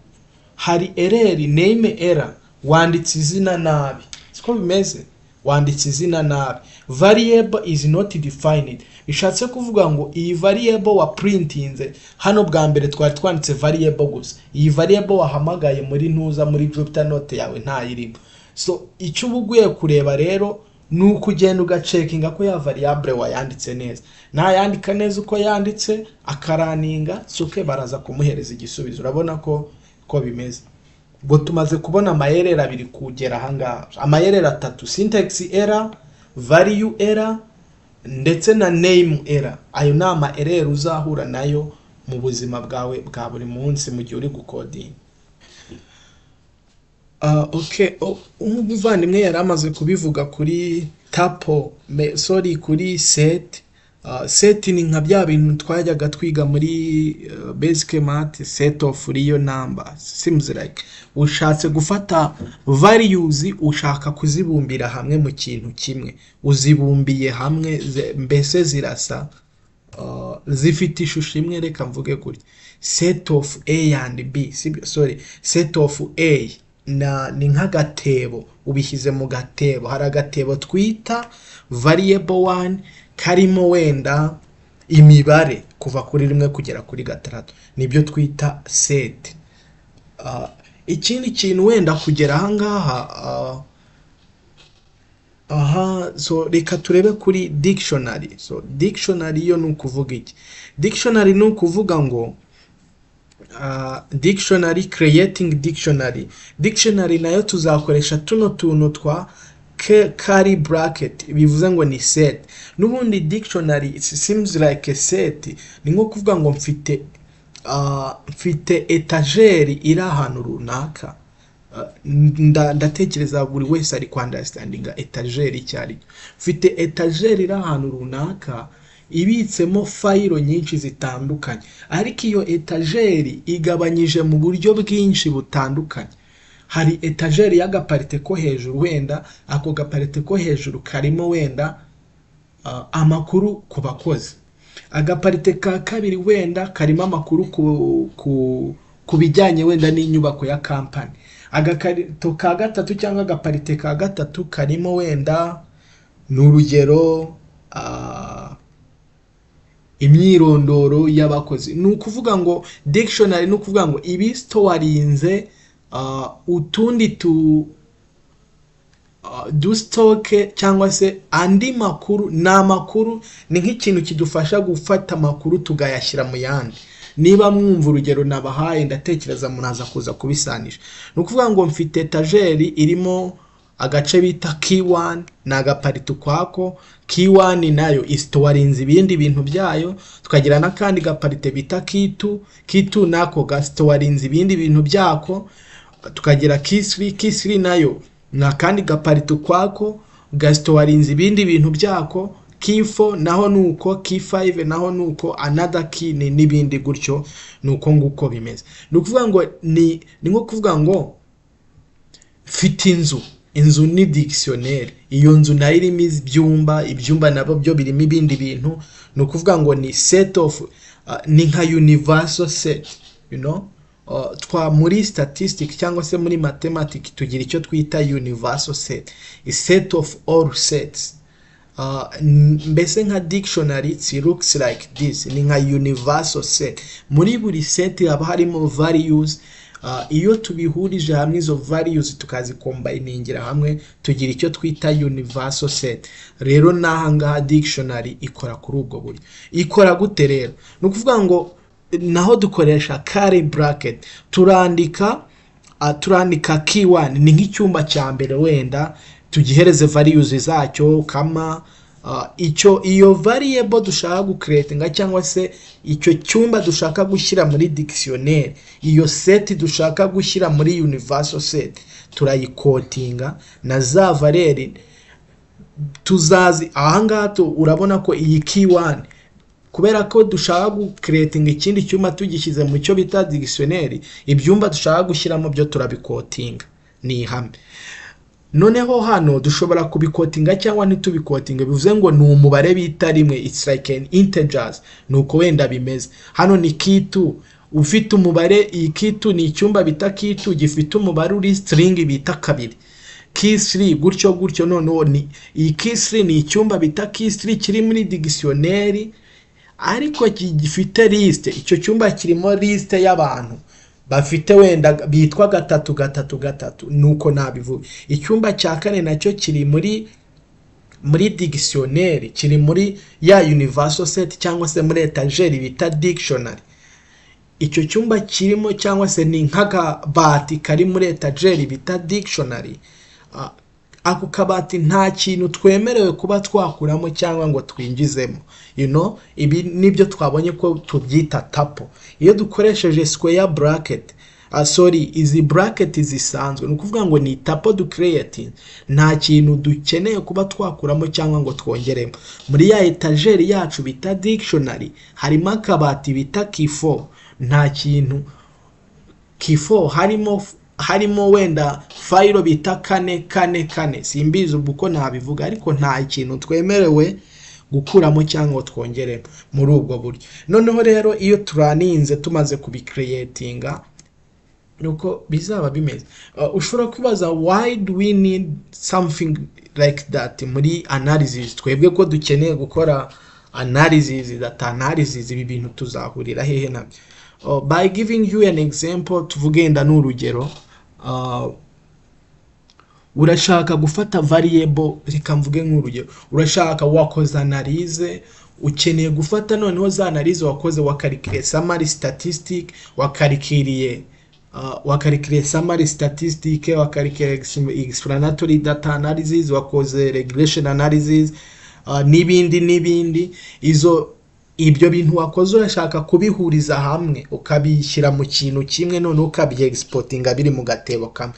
hari ereri name error wanditse izina nabi siko bimeze wanditse izina nabi variable is not defined bishatse kuvuga ngo iyi variable wa printinze hano bwa mbere twari twanditse variable gusa iyi variable wahamagaye muri ntuza muri jupyter note yawe ntayirimo so icyo uba ugiye kureba rero ni uko ugenda ugacekinga ko ya variable wayanditse neza nayandika neza uko yanditse akaraninga suke baraza kumuhereza igisubizo urabona ko ko bimeze ubwo tumaze kubona amayerera abiri kugera ahangaha amayerera atatu syntax error value error ndetse na name error ayo ni amayerera uzahura nayo mu buzima bwawe bwa buri munsi mu gihe uri gukodinga Ah, okay O- umuvandimwe yari amaze kubivuga kuri tapo me- sorry kuri seti Ah, seti ni nka bya bintu twajyaga twiga muri eh, basic math set of real numbers seems like ushatse gufata values ushaka kuzibumbira hamwe mu kintu kimwe uzibumbiye hamwe ze- mbese zirasa uh, zifite ishusho imwe reka mvuge gutya set of a and b sibyo sorry set of a na ni nk'agatebo ubishyize mu gatebo hari agatebo twita variable one karimo wenda imibare kuva kuri rimwe kugera kuri gatandatu nibyo twita set uh, ikindi kintu wenda kugera ahangaha uh, aha so reka turebe kuri dictionary so dictionary yo ni ukuvuga iki dictionary ni ukuvuga ngo ah, dictionary creating dictionary dictionary nayo tuzakoresha tuno tuntu twa ke- curly bracket bivuze ngo ni set n'ubundi dictionary it seems like a set ni nko kuvuga ngo mfite ah, mfite etageri iri ahantu runaka Uh, nda- ndatekereza buri wese ari kwandastandinga etajeri icyo ari cyo mfite etajeri iri ahantu runaka ibitsemo fayiro nyinshi zitandukanye ariko iyo etajeri igabanyije mu buryo bwinshi butandukanye hari etajeri y'agaparite ko hejuru wenda ako gaparite ko hejuru karimo wenda uh, amakuru ku bakozi agaparite ka kabiri wenda karimo amakuru ku, ku, ku bijyanye wenda n'inyubako ya kampani agakarito ka gatatu cyangwa agaparite ka gatatu karimo wenda ni urugero ah, imyirondoro y'abakozi ni ukuvuga ngo dictionary ni ukuvuga ngo ibi sitowarinze ah, utundi tu ah, dusitoke cyangwa se andi makuru ni amakuru ni nk'ikintu kidufasha gufata amakuru tukayashyira mu yandi niba mwumva urugero nabahaye ndatekereza munaza kuza kubisanisha ni ukuvuga ngo mfite etajeri irimo agace bita kiwani ni agaparito ukwako kiwani nayo isitowarinze ibindi bintu byayo tukagira n'akandi gaparite bita kitu kitu nako gasitowarinze ibindi bintu byako tukagira kisiri kisiri nayo ni akandi gaparito ukwako gasitowarinze ibindi bintu byako kifo naho ni uko kifayive naho ni uko anada kini n'ibindi gutyo ni uko nguko bimeze ni ukuvuga ngo ni ni nko kuvuga ngo mfite inzu inzu ni dictionnaire iyo nzu nayo irimo ibyumba ibyumba nabyo byo birimo ibindi bintu ni ukuvuga ngo ni set of uh, ni nka universal set you know Uh, twa muri statistic cyangwa se muri mathematics tugira icyo twita universal set A set of all sets Uh, n- mbese nka dictionary it looks like this ni nka universal set muri buri set haba harimo values uh, iyo tubihurije hamwe izo values tukazikombayiningira hamwe tugira icyo twita universal set rero n'aha ngaha dictionary ikora kuri ubwo buryo ikora gute rero ni ukuvuga ngo naho dukoresha kare bracket turandika uh, turandika kiwani ni nk'icyumba cya mbere wenda tugihereze values zacyo kama uh, icyo iyo variable dushaka gucreatinga cyangwa se icyo cyumba dushaka gushyira muri dictionnaire iyo set dushaka gushyira muri universal set turayikotinga na za valeri tuzazi ahangaha tu- urabona ko iyi kiwani kubera ko dushaka gucreatinga ikindi cyumba tugishyize mu cyo bita dictionnaire ibyumba dushaka gushyiramo byo turabikotinga ni ihame noneho hano dushobora kubikotinga cyangwa ntitubikotinga bivuze ngo ni umubare bita rimwe it's like an integers ni uko wenda bimeze hano ni kitu ufite umubare iyi kitu ni icyumba bita kitu gifite umubare uri string bita kabiri kisiri gutyo gutyo noneho ni iyi kisiri ni icyumba bita kisiri kiri muri digisioneri ariko ki- gifite lisite icyo cyumba kirimo lisite y'abantu bafite wenda bitwa gatatu gatatu gatatu nuko nabivuga icyumba cya kane nacyo kiri muri muri digisioneri kiri muri ya universal set cyangwa se muri etajeri bita dictionary icyo cyumba kirimo cyangwa se ni nk'akabati kari muri etajeri bita dictionary Ah, ako kabati nta kintu twemerewe kuba twakuramo cyangwa ngo twinjizemo you know ibi nibyo twabonye ko tubyita tapo iyo dukoresheje square bracket ah, sorry izi bracket zisanzwe ni ukuvuga ngo ni tapo ducreating nta kintu dukeneye kuba twakuramo cyangwa ngo twongeremo muri ya etajeri yacu bita dictionary harimo akabati bita kifo nta kintu kifo harimo harimo wenda fayiro bita kane kane kane simbizi ubwo uko nabivuga ariko nta kintu twemerewe gukuramo cyangwa twongere muri ubwo buryo noneho rero iyo turaninze tumaze kubikiriyetinga nuko bizaba bimeze Uh, ushobora kwibaza why do we need something like that muri analysis twebwe ko dukeneye gukora analysis that analysis ibi bintu tuzahurira hehe nabyo Uh, by giving you an example tuvugenda n'urugero uh, urashaka gufata variable reka mvuge nk'urugero urashaka wakoze analize ukeneye gufata noneho za analize wakoze wakarikiriye summary statistic wakarikiriye uh, wakarikiriye summary statistic wakarikiriye ex- explanatory data analysis wakoze regression analysis uh, n'ibindi n'ibindi izo ibyo bintu wakoze urashaka kubihuriza hamwe ukabishyira mu kintu kimwe noneho ukabyegisportinga biri mu gatebo kamwe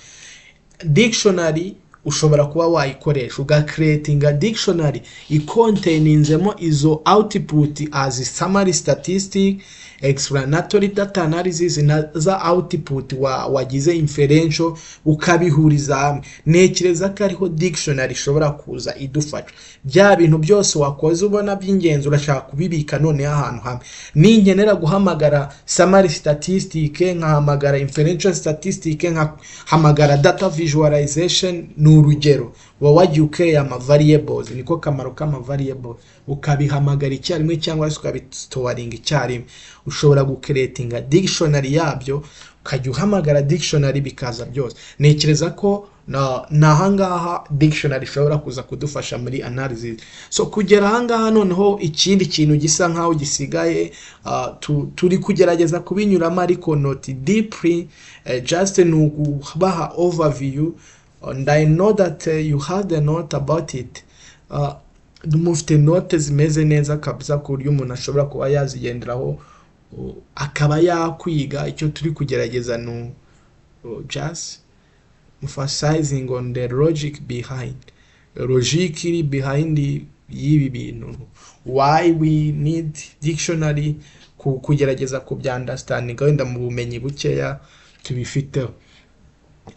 dictionary ushobora kuba wayikoresha ugakiretinga dictionary ikontaininzemo izo output as summary statistic explanatory data analysis na za output wa, wagize inferential ukabihuriza hamwe ntekereza ko ariho dictionary ishobora kuza idufasha bya bintu byose wakoze ubona by'ingenzi urashaka kubibika noneho ahantu hamwe ninkenera guhamagara summary statistic nkahamagara inferential statistic nkahamagara data visualization ni urugero uba wagiye ukeye ama variables niko kamaro k'ama variables ukabihamagara icyarimwe cyangwa se ukabitowaringa icyarimwe ushobora gukeretinga dictionary yabyo ukajya uhamagara dictionary bikaza byose ntekereza ko na ni ahangaha dictionary ishobora kuza kudufasha muri analysis so kugera ahangaha noneho ikindi kintu gisa nk'aho gisigaye ah, tu- turi kugerageza kubinyuramo ariko not deeply eh, just ni ukubaha overview and i know that eh, you have the note about it Ah, mufite note zimeze neza kabisa ku buryo umuntu ashobora kuba yazigenderaho uh, akaba yakwiga icyo turi kugerageza ni uh, just emphasizing on the logic behind logic iri behind y'ibi bintu why we need dictionary ku- kugerageza kubyandastandinga wenda mu bumenyi bukeya tubifiteho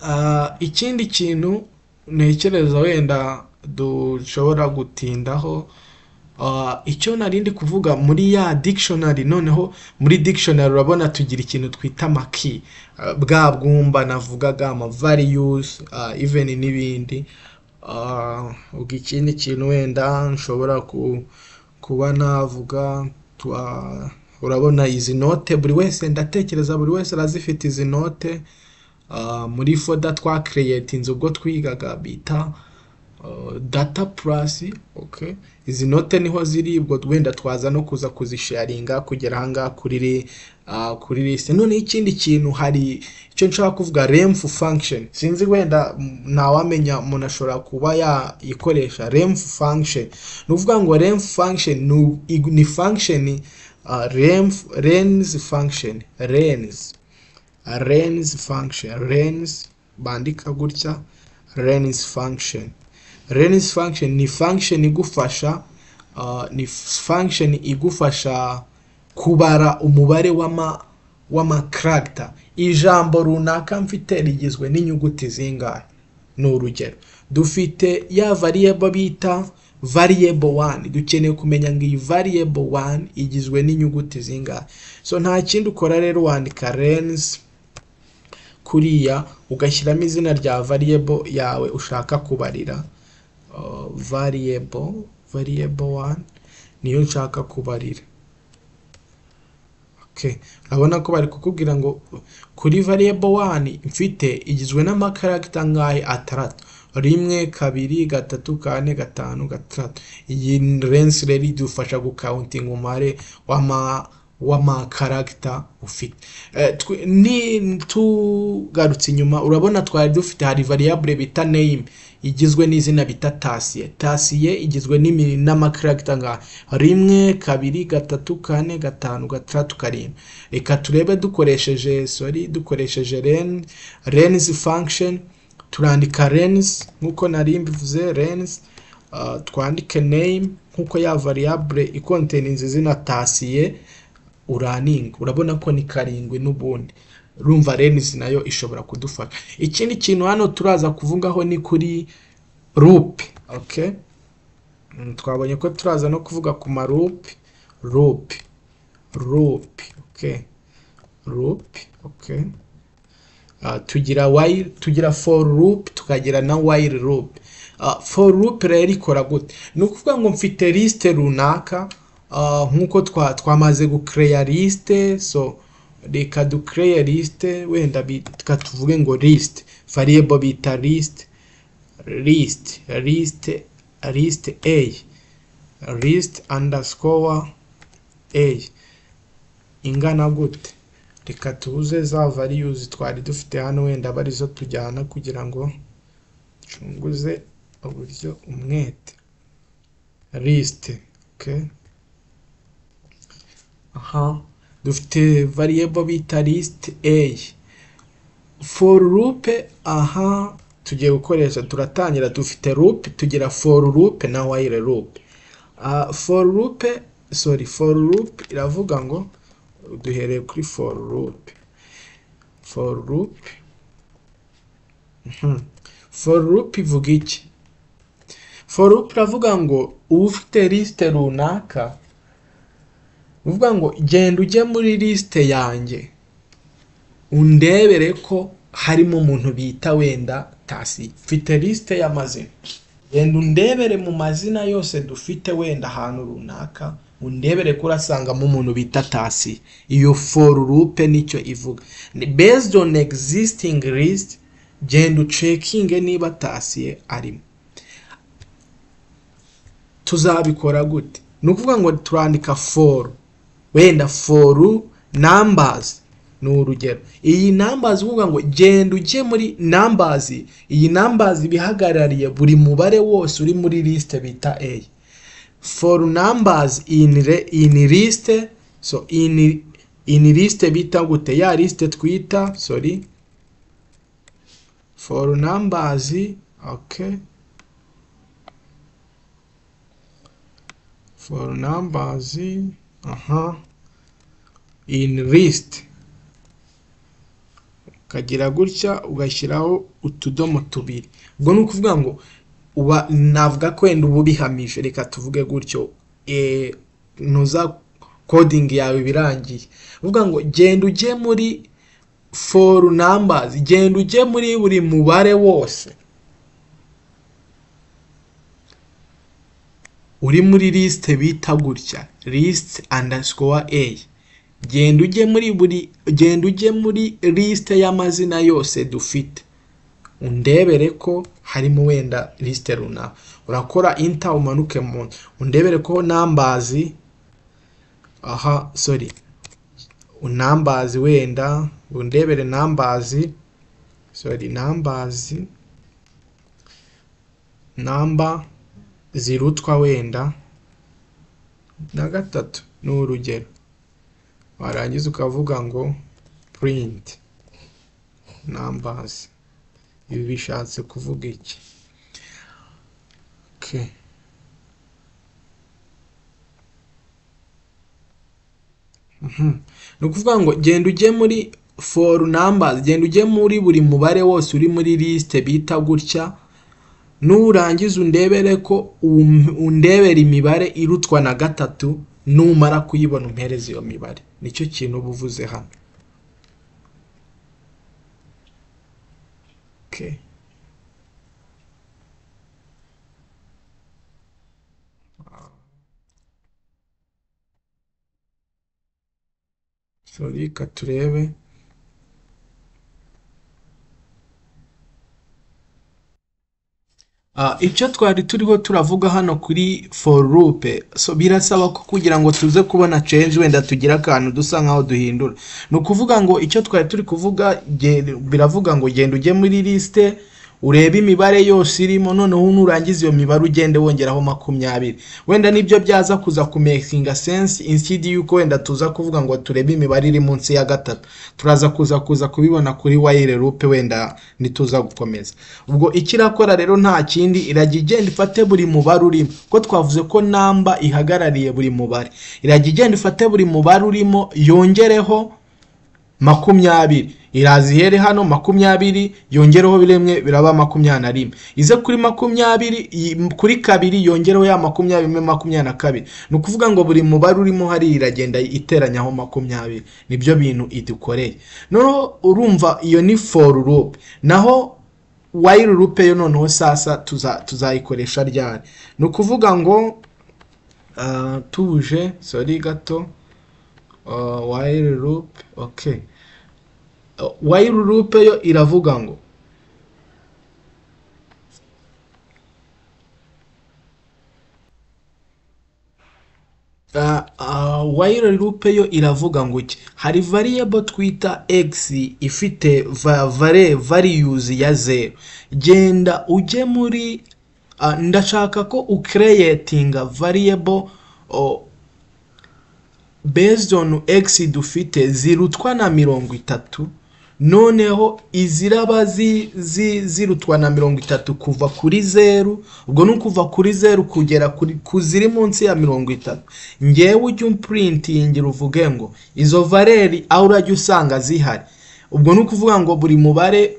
Ah, ikindi kintu ntekereza wenda dushobora gutindaho Ah, icyo nari ndi kuvuga muri ya dictionary noneho muri dictionary urabona tugira ikintu twita amaki Ah, bwa bwumba navugaga ama values ah, even n'ibindi Ah, ubwo ikindi kintu wenda nshobora ku- kuba navuga twa- urabona izi note buri wese ndatekereza buri wese arazifite izi note Ah, muri foda twakereyetinze ubwo twigaga bita Uh, data plus okay izi note niho ziri ubwo wenda twaza no kuza kuzisharinga kugera ahangaha kuri ri- ah, kuri liste none ikindi kintu hari icyo nshaka kuvuga remf function sinzi wenda mm, ntawamenya umuntu ashobora kuba yayikoresha remf function ni ukuvuga ngo remf function ni- ni function ah, remf rens function rens rens function rens bandika gutya rens function rens function ni function igufasha uh, ni function igufasha kubara umubare w'ama w'amakaragita ijambo runaka mfite rigizwe n'inyuguti zingahe ni urugero dufite ya variable bita variable one dukeneye kumenya ngo iyi variable one igizwe n'inyuguti zingahe so nta kindi ukora rero wandika rens kuriya ugashyiramo izina rya variable yawe ushaka kubarira uh, variable variable one niyo nshaka kubarira okay urabona ko bari kukubwira ngo kuri variable one mfite igizwe n'amakaragita ngahe atandatu rimwe kabiri gatatu kane gatanu gatandatu iyi rensi rero idufasha gukawuntinga umubare w'ama w'amakaragita ufite Eh, twe- ni tugarutse inyuma urabona twari dufite hari variable bita name igizwe n'izina bita tasiye tasiye igizwe n'imi- n'amakaragita nka rimwe kabiri gatatu kane gatanu gatandatu karindwi reka turebe dukoresheje sorry dukoresheje ren rens function turandika rens nk'uko nari mbivuze rens ah, twandike name nk'uko ya variable ikonteninze izina tasiye uraninga urabona ko ni karindwi n'ubundi urumva renisi nayo ishobora kudufasha ikindi kintu hano turaza kuvugaho ni kuri rupe okay Mm, twabonye ko turaza no kuvuga ku marupe rupe rupe okay rupe okay Ah, tugira while tugira for loop tukagira na while loop Ah, for loop rero ikora gute ni ukuvuga ngo mfite liste runaka ah, nk'uko twa- twamaze gucreya liste so reka ducreya liste wenda bi- reka tuvuge ngo liste variable bita liste list list list a list underscore a ingana gute reka tuze za values twari dufite hano wenda aba arizo tujyana kugira ngo nshunguze uburyo umwete list okay aha dufite variable bita list a for loop aha tugiye gukoresha turatangira dufite loop tugira for loop na while loop Ah, for loop sorry for loop iravuga ngo duhereye kuri for loop for loop Mhm. for loop ivuga iki for loop iravuga ngo uba ufite lisite runaka ni ukuvuga ngo genda ujye muri lisite yanjye undebere ko harimo umuntu bita wenda sitasiyo mfite lisite y'amazina genda undebere mu mazina yose dufite wenda ahantu runaka undebere ko urasangamo umuntu bita tasi iyo for lupe nicyo ivuga Ni based on existing list genda ucekinge niba tasiye arimo tuzabikora gute ni ukuvuga ngo turandika for wenda for numbers ni urugero iyi nambazi uvuga ngo genda ujye muri nambazi iyi nambazi ibihagarariye buri mubare wose uri muri lisite bita a for numbers in, re- in list so in, in list bita gute ya liste twita sorry for numbers okay for numbers aha in list ukagira gutya ugashyiraho utudomo tubiri ubwo ni ukuvuga ngo uba navuga ko wenda uba ubihamije reka tuvuge gutyo eh, ntuza kodingi yawe birangiye uvuga ngo genda ujye muri foru nambazi genda ujye muri buri mubare wose uri muri lisite bita gutya lisite andasikowa eyi genda ujye muri buri genda ujye muri lisite y'amazina yose dufite undebere ko harimo wenda lisite runaka urakora inta umanuke mu nda undebere ko nambazi aha sorry unambazi wenda undebere nambazi sorry nambazi namba zirutwa wenda na gatatu ni urugero warangiza ukavuga ngo print numbers ibi bishatse kuvuga iki okay. Mhm. ni ukuvuga ngo genda ujye muri for numbers genda ujye muri buri mubare wose uri muri liste bita gutya nurangiza undebere ko um- undebera imibare irutwa na gatatu numara kuyibona umpereza iyo mibare nicyo kintu uba uvuze hano Okay. sorry reka turebe Ah, icyo twari turiho turavuga hano kuri for loop so birasaba ko kugira ngo tuze kubona change wenda tugire akantu dusa nkaho duhindura ni ukuvuga ngo icyo twari turi kuvuga ge- biravuga ngo genda ujye muri lisite urebe imibare yose irimo noneho nurangiza iyo mibare ugende wongeraho makumyabiri wenda nibyo byaza kuza kumekinga sense inside y'uko wenda tuza kuvuga ngo turebe imibare iri munsi ya gatatu turaza kuza kuza kubibona kuri wire loop wenda nituza gukomeza ubwo icyo irakora rero nta kindi irajya igenda ifate buri mubare urimo ko twavuze ko namba ihagarariye buri mubare irajya igenda ifate buri mubare urimo yongereho makumyabiri iraza ihere hano makumyabiri yongereho biremwe biraba makumyabiri na rimwe ize kuri makumyabiri yi- kuri kabiri yongereho ya makumyabiri imwe makumyabiri na kabiri ni ukuvuga ngo buri mubare urimo hari iragenda iteranyaho makumyabiri nibyo bintu idukoreye noneho urumva iyo ni for loop naho while loop yo noneho sasa tuza- tuzayikoresha ryari ni ukuvuga ngo ah, tuje sorry gato Uh, while loop okay Uh, while loop yo iravuga ngo Uh, uh, while loop yo iravuga ngo iki hari variable twita x ifite va, vare, values ya zero genda ujye muri uh, ndashaka ko ucreatinga variable uh, based on x dufite zirutwa na mirongo itatu noneho iziraba zi, zi, zirutwa na mirongo itatu kuva kuri zeru ubwo ni ukuva kuri zeru kugera kuri, ku ziri munsi ya mirongo itatu ngewe ujya umprintingira uvuge ngo izo valeri aho urajya usanga zihari ubwo ni ukuvuga ngo buri mubare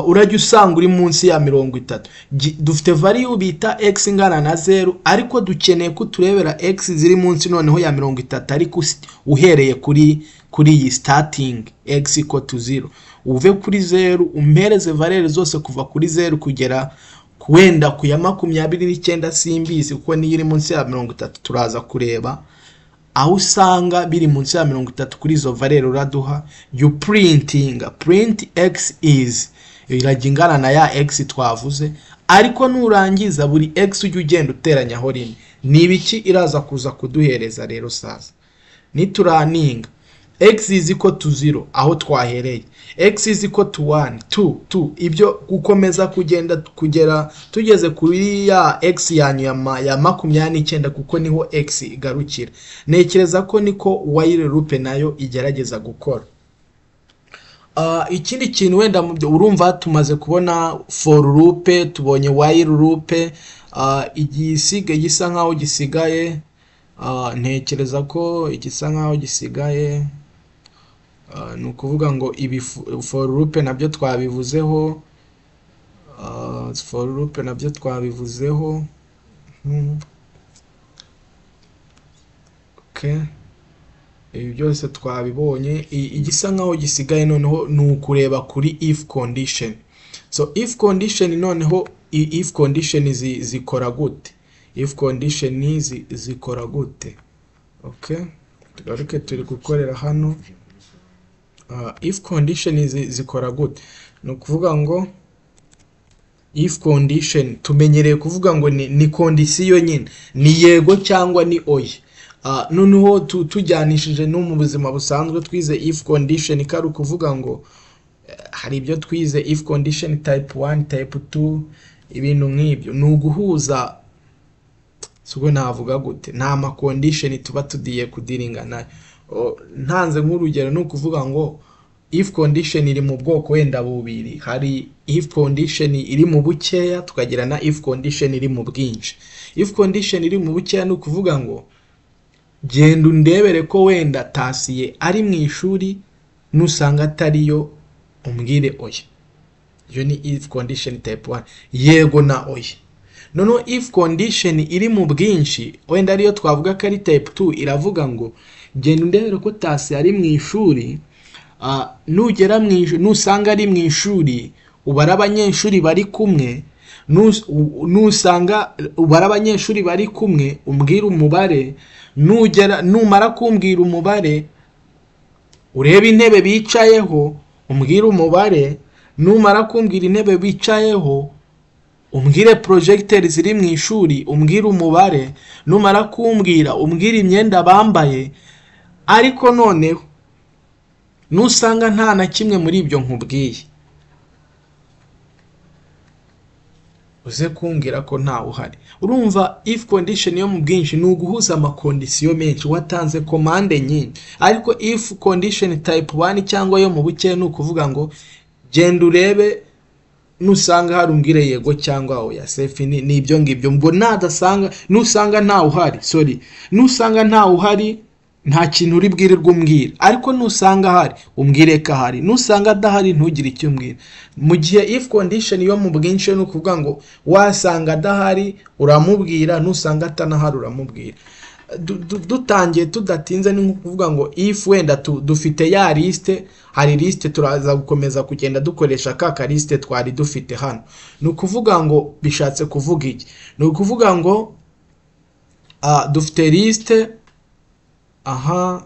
urajya usanga uri munsi ya mirongo itatu dufite variyu bita x ingana na zeru ariko dukeneye ko turebera x ziri munsi noneho ya mirongo itatu ariko uhereye kuri kuri iyi sitatingi x iko tu zeru uve kuri zeru umpereze varere zose kuva kuri zeru kugera wenda ku ya makumyabiri n'icyenda simbizi kuko niyo iri munsi ya mirongo itatu turaza kureba aho usanga biri munsi ya mirongo itatu kuri izo varere uraduha yu purintinga purinti egisi izi irajya ingana na ya egisi twavuze ariko nurangiza buri egisi ujya ugenda uteranyaho rimwe ni ibiki iraza kuza kuduhereza rero saza nituraninga egisi izi ko tu ziro aho twahereye egisi izi ko tu wani tu tu ibyo gukomeza kugenda kugera tugeze kuri ya egisi yanyu ya makumyabiri n'icyenda kuko niho egisi igarukira ntekereza ko niko wayire rupe nayo igerageza gukora ikindi kintu wenda urumva tumaze kubona foru rupe tubonye wayire rupe igisiga gisa nkaho gisigaye ntekereza ko igisa nkaho gisigaye ni ukuvuga ngo ibi forurupe nabyo twabivuzeho forurupe nabyo twabivuzeho ibi byose twabibonye igisa nkaho gisigaye noneho ni ukureba kuri if condition so if condition noneho if condition zikora gute if condition zikora gute tugaruke turi gukorera hano if condition zikora gute ni ukuvuga ngo if condition tumenyereye kuvuga ngo ni kondisiyo nyine ni yego cyangwa ni oya noneho tujyanishije no mu buzima busanzwe twize if condition ikari ukuvuga ngo hari ibyo twize if condition type 1 type 2 ibintu nk'ibyo ni uguhuza sibwo navuga gute nta makondisheni tuba tugiye kudiringa nayo ntanze nk'urugero ni ukuvuga ngo if condition iri mu bwoko wenda bubiri hari if condition iri mu bukeya tukagira na if condition iri mu bwinshi if condition iri mu bukeya ni ukuvuga ngo genda undebere ko wenda tasiye ari mu ishuri nusanga atariyo umbwire oya iyo ni if condition type 1 yego na oya noneho if condition iri mu bwinshi wenda ariyo twavuga ko ari type 2 iravuga ngo genda undebere ko tasi ari mu ishuri nugera mu ishuri nusanga ari mu ishuri ubara abanyeshuri bari kumwe nusanga ubara abanyeshuri bari kumwe umbwira umubare nugera numara kumbwira umubare urebe intebe bicayeho umbwira umubare numara kumbwira intebe bicayeho umbwire porojegiteri ziri mu ishuri umbwire umubare numara kumbwira umbwire imyenda bambaye ariko noneho nusanga nta na kimwe muri ibyo nkubwiye uze kumbwira ko ntawe uhari urumva if condition yo mu bwinshi ni uguhuza amakondisiyo menshi watanze komande nyinshi ariko if condition type 1 cyangwa yo mu buke ni ukuvuga ngo genda urebe nusanga hari umbwire yego cyangwa oya sefi ni ibyo ngibyo ngo nadasanga nusanga ntawe uhari sorry nusanga ntawe uhari nta kintu uri bwirirwe umbwira ariko nusanga ahari umbwire ko ahari nusanga adahari ntugire icyo umbwira mu gihe if condition yo mu bwinshi ni ukuvuga ngo wasanga adahari uramubwira nusanga atanahari uramubwira dutangiye tudatinze ni ukuvuga ngo if wenda dufite ya lisite hari lisite turaza gukomeza kugenda dukoresha ka kalisite twari dufite hano ni ukuvuga ngo bishatse kuvuga iki ni ukuvuga ngo dufite lisite aha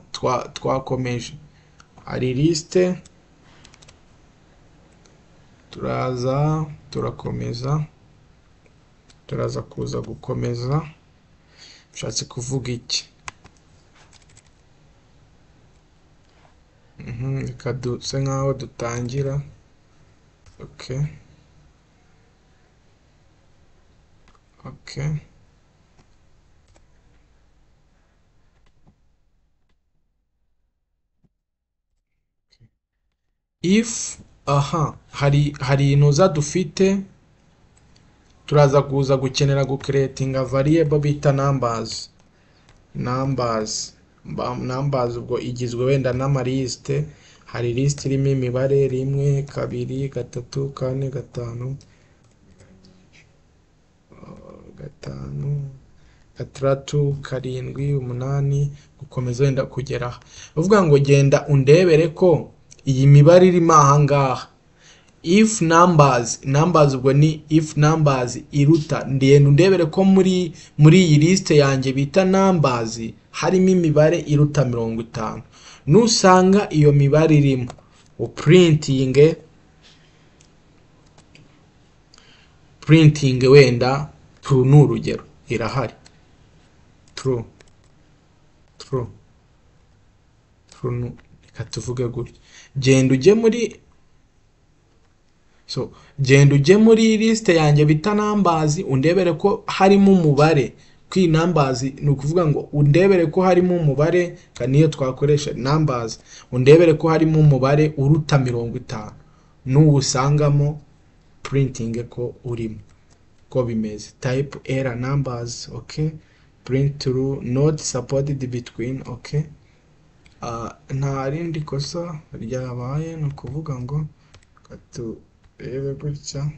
twakomeje hari lisite turaza turakomeza turaza kuza gukomeza bishatse kuvuga iki reka duse nkaho dutangira oke oke if aha hari hari inoza dufite turaza kuza gukenera gukeretinga variable bita numbers numbers numbers ubwo igizwe wenda n'amarisite hari lisiti irimo imibare rimwe kabiri gatatu kane gatanu uh, gatanu gatandatu karindwi umunani gukomeza wenda kugera aha ni ukuvuga ngo genda undebere ko iyi mibare irimo aha ngaha if numbers numbers ubwo ni if numbers iruta ndende ndebere ko muri muri iyi lisite yanjye bita numbers harimo imibare iruta mirongo itanu nusanga iyo mibare irimo uprintinge printing wenda true ni urugero irahari true true true reka tuvuge gutya genda ujye muri so genda ujye muri lisite yanjye bita nambazi undebere ko harimo umubare kwi nambazi ni ukuvuga ngo undebere ko harimo umubare niyo twakoresha nambazi undebere ko harimo umubare uruta mirongo itanu n'uwusangamo printing ko urimo ko bimeze type era numbers ok print through not supported between ok nta rindi kosa ryabaye ni ukuvuga ngo rebe gutya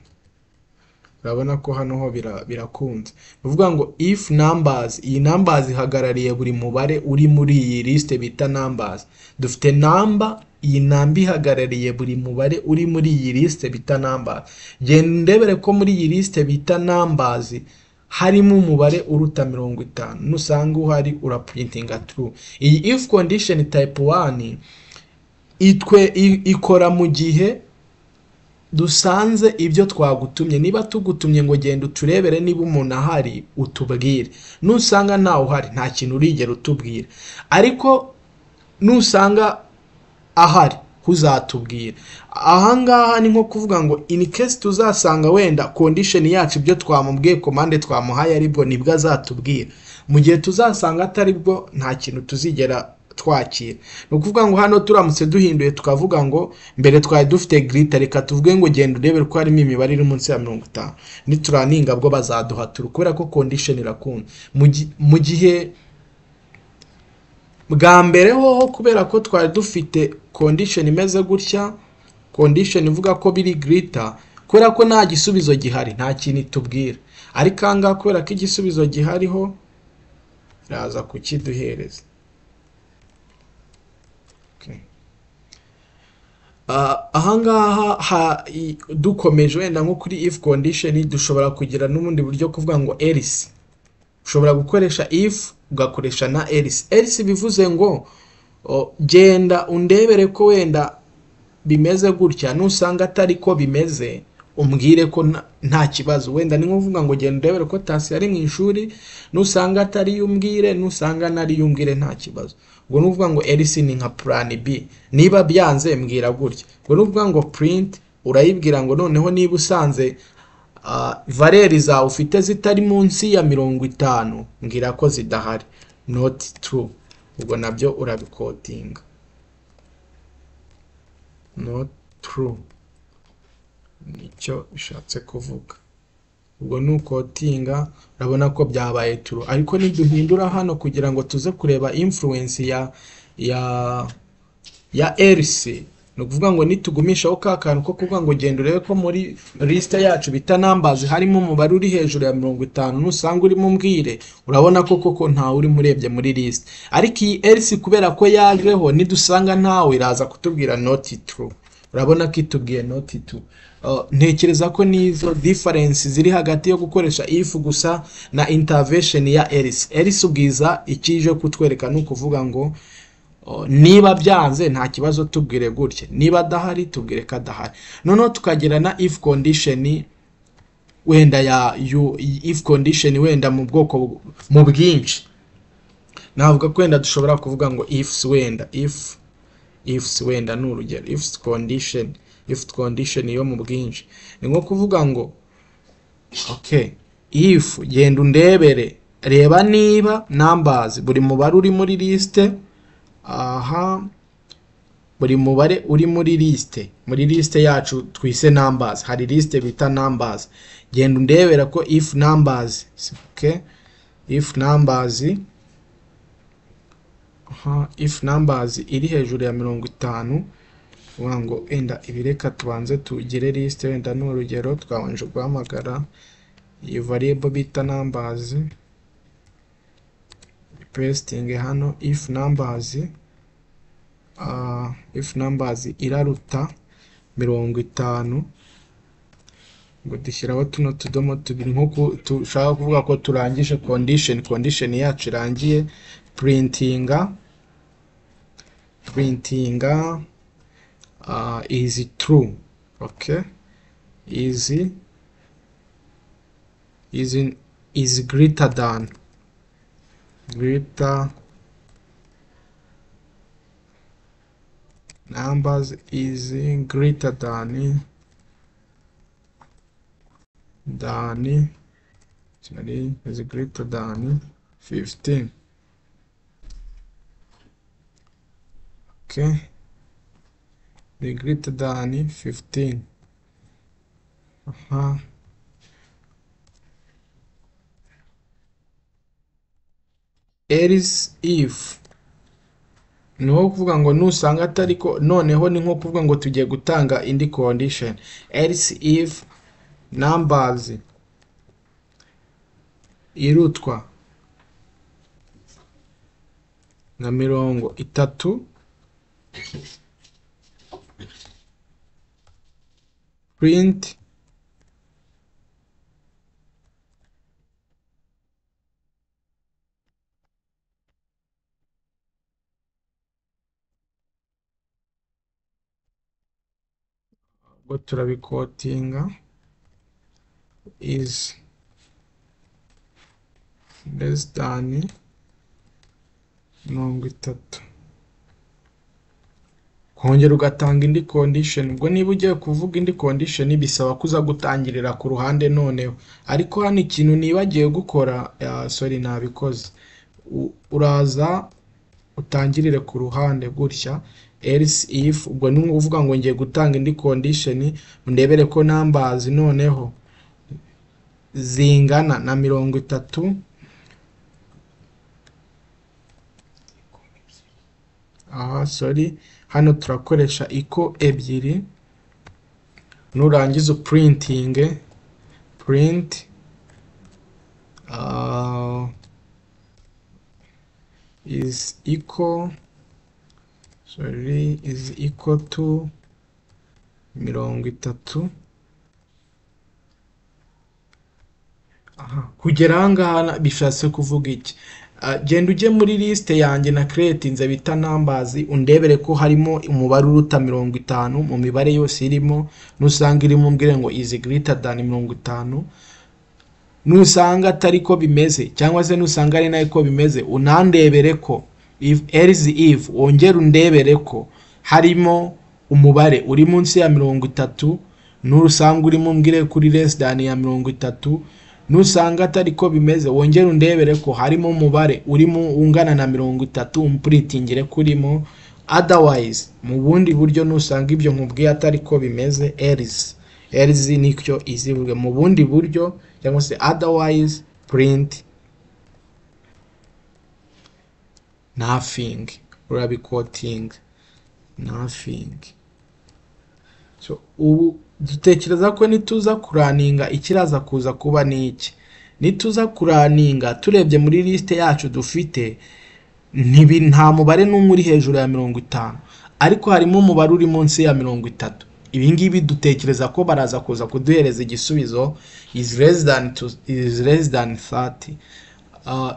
urabona ko hano ho birakunze ni ukuvuga ngo if numbers iyi numbers ihagarariye buri mubare uri muri iyi lisite bita numbers dufite namba iyi namba ihagarariye buri mubare uri muri iyi lisite bita numbers genda ndebere ko muri iyi lisite bita numbers harimo umubare uruta mirongo itanu nusanga uhari uraprintinga true iyi if condition type 1 itwe ikora mu gihe dusanze ibyo twagutumye niba tugutumye ngo genda uturebere niba umuntu ahari utubwire nusanga ntawe uhari nta kintu urigera utubwira ariko nusanga ahari uzatubwira ahangaha ni nko kuvuga ngo in case tuzasanga wenda condition yacu ibyo twamubwiye komande twamuhaye aribwo nibwo azatubwira mu gihe tuzasanga ataribwo nta kintu tuzigera twakira ni ukuvuga ngo hano turamutse duhinduye tukavuga ngo mbere twari dufite girita reka tuvuge ngo genda urebe ko harimo imibare iri munsi ya mirongo itanu nituraninga bwo bazaduhatura kubera ko kondisheni irakunda mu gihe bwa mbere hoho kubera ko twari dufite kondisheni imeze gutya kondisheni ivuga ko biri girita kubera ko nta gisubizo gihari nta kintu itubwira ariko aha ngaha kubera ko igisubizo gihariho iraza kukiduhereza ahangaha dukomeje wenda nko kuri if condition dushobora kugira n'ubundi buryo kuvuga ngo else ushobora gukoresha if ugakoresha na else else bivuze ngo genda undebere ko wenda bimeze gutya nusanga atari ko bimeze umbwire ko nta kibazo wenda ni nkuvuga ngo genda undebere ko tasi ari mu ishuri nusanga atari umbwire nusanga nari umbwire nta kibazo ubwo ni ukuvuga ngo elisi ni nka purani b niba byanze mbwira gutya ubwo ni ukuvuga ngo purinti urayibwira ngo noneho niba usanze valeri zawe ufite zitari munsi ya mirongo itanu mbwira ko zidahari noti turu ubwo nabyo urabikotinga noti turu nicyo bishatse kuvuga ubwo ni ukotinga urabona ko byabaye turu ariko niduhindura hano kugira ngo tuze kureba influence ya ya ya RC ni ukuvuga ngo nitugumishaho ka kantu ko kuvuga ngo genda urebe ko muri lisite yacu bita numbers harimo umubare uri hejuru ya mirongo itanu nusanga urimo umbwire urabona ko koko ntawe urimo urebye muri lisite ariko iyi RC kubera ko yajeho nidusanga ntawe iraza kutubwira not true urabona ko itubwiye noti tu ntekereza ko n'izo diferensi ziri hagati yo gukoresha ifu gusa na intavesheni ya erisi erisi ubwiza ikije kutwereka ni ukuvuga ngo niba byanze nta kibazo tubwire gutya niba adahari tubwire ko adahari noneho tukagera na ifu kondisheni wenda ya ifu kondisheni wenda mu bwoko mu bwinshi navuga ko wenda dushobora kuvuga ngo ifusi wenda ifu ifs wenda ni urugero ifs condition if condition yo mu bwinshi ni nko kuvuga ngo okay if genda undebere reba niba numbers buri mubare uri muri liste aha buri mubare uri muri liste muri liste yacu twise numbers hari liste bita numbers genda undebera ko if numbers okay if numbers if numbers iri hejuru ya mirongo itanu uvuga ngo enda ibireka tubanze tugire list wenda ni urugero twabanje guhamagara iyo variable bita numbers pesting hano if numbers uh, if numbers iraruta mirongo itanu ngo dushyiraho tuno tudomo tubiri nk'uko dushaka kuvuga ko turangije condition condition yacu irangiye printinga printinga uh, is true okay is is is greater than greater numbers is greater than than sorry is greater than 15 okay the greater than 15 aha else if ni nko kuvuga ngo nusanga atari ko noneho ni nko kuvuga ngo tugiye gutanga indi condition else if numbers irutwa nka mirongo itatu print ubwo turabikotinga is less than mirongo itatu kongera ugatanga indi condition ubwo niba ugiye kuvuga indi condition bisaba kuza gutangirira ku ruhande noneho ariko hano ikintu nibagiwe gukora uh, sorry nabikoze uraza utangirire ku ruhande gutya else if ubwo ni uvuga ngo ngiye gutanga indi condition ndebere ko numbers noneho zingana na mirongo itatu aha sori hano turakoresha iko ebyiri nurangiza uprintinge print uh, is equal sorry is equal to mirongo itatu kugera aha ngaha bishatse kuvuga iki genda ujye muri lisite yanjye na keretinze bita nambazi undebere ko harimo umubare uruta mirongo itanu mu mibare yose irimo nusanga irimo umbwire ngo izi girita dani mirongo itanu nusanga atari ko bimeze cyangwa se nusanga ari nayo ko bimeze unandebere ko erizi ivu wongere undebere ko harimo umubare uri munsi ya mirongo itatu nusanga urimo umbwire kuri resi dani ya mirongo itatu nusanga atari ko bimeze wongere undebere ko harimo umubare urimo ungana na mirongo itatu umpuritingire kurimo otherwise mu bundi buryo nusanga ibyo nkubwiye atari ko bimeze erizi erizi nicyo izivuge mu bundi buryo cyangwa se otherwise print nothing urabikoting nothing so ubu dutekereza ko nituza kuraninga ikiraza kuza kuba ni iki nituza kuraninga turebye muri lisite yacu dufite nta mubare n'umwe uri hejuru ya mirongo itanu ariko harimo umubare uri munsi ya mirongo itatu ibi ngibi dutekereza ko baraza kuza kuduhereza igisubizo is less than thirty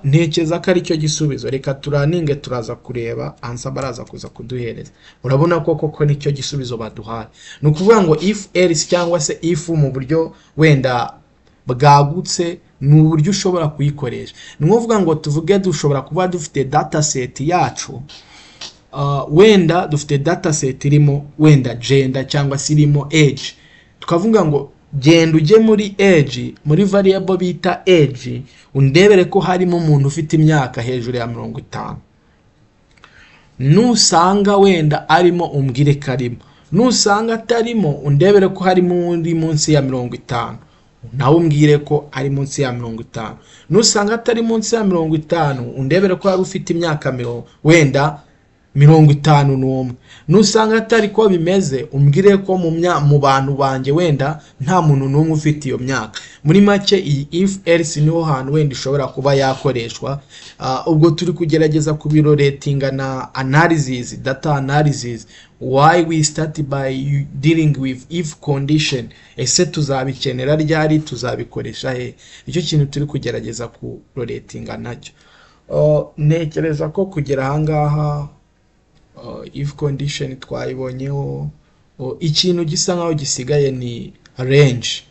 ntekereza ko ari cyo gisubizo reka turaninge turaza kureba ansa baraza kuza kuduhereza urabona ko koko nicyo gisubizo baduhaye ni ukuvuga ngo ifu erisi cyangwa se ifu mu buryo wenda bwagutse ni uburyo ushobora kuyikoresha ni ukuvuga ngo tuvuge dushobora kuba dufite data seti yacu wenda dufite data seti irimo wenda jenda cyangwa se irimo eji tukavuga ngo genda ujye muri eji muri variable bita eji undebere ko harimo umuntu ufite imyaka hejuru ya mirongo itanu nusanga wenda arimo umbwire ko arimo nusanga atarimo undebere ko harimo undi munsi ya mirongo itanu nawe umbwire ko ari munsi ya mirongo itanu nusanga atari munsi ya mirongo itanu undebere ko wari ufite imyaka mirongo wenda mirongo itanu n'umwe nusanga atari ko bimeze umbwire ko mu mya- mu bantu banjye wenda nta muntu n'umwe ufite iyo myaka muri make iyi if else niho hantu wenda ishobora kuba yakoreshwa Ah, ubwo turi kugerageza kubiroretinga na analysis data analysis why we start by dealing with if condition ese tuzabikenera ryari tuzabikoresha he nicyo kintu turi kugerageza kuroretinga nacyo Oh, ntekereza ko kugera ahangaha uh, if condition twayibonyeho uh, ikintu gisa nkaho gisigaye ni range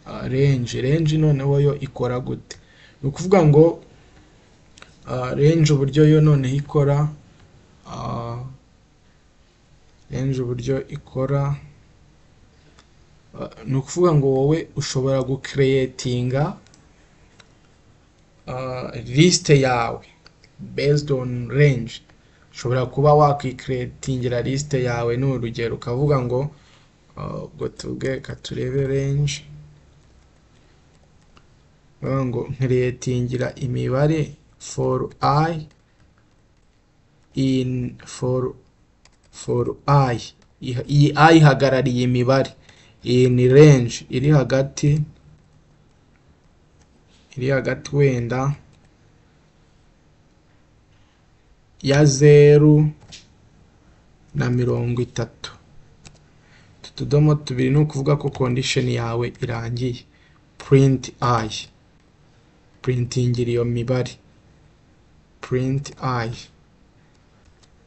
uh, range range noneho yo ikora gute ni ukuvuga ngo uh, range uburyo yo noneho ikora uh, range uburyo ikora uh, ni ukuvuga ngo wowe ushobora gucreatinga uh, list yawe based on range ushobora kuba wakwikreatingira liste yawe ni urugero ukavuga ngo uh, ubwo tuge ka turebe range ukavuga ngo nkreatingira imibare for i in for for i Iha- iyi i ihagarariye imibare in range iri hagati iri hagati wenda ya zeru na mirongo itatu utu tudomo tubiri ni ukuvuga ko condition yawe irangiye print i printingira iyo mibare print i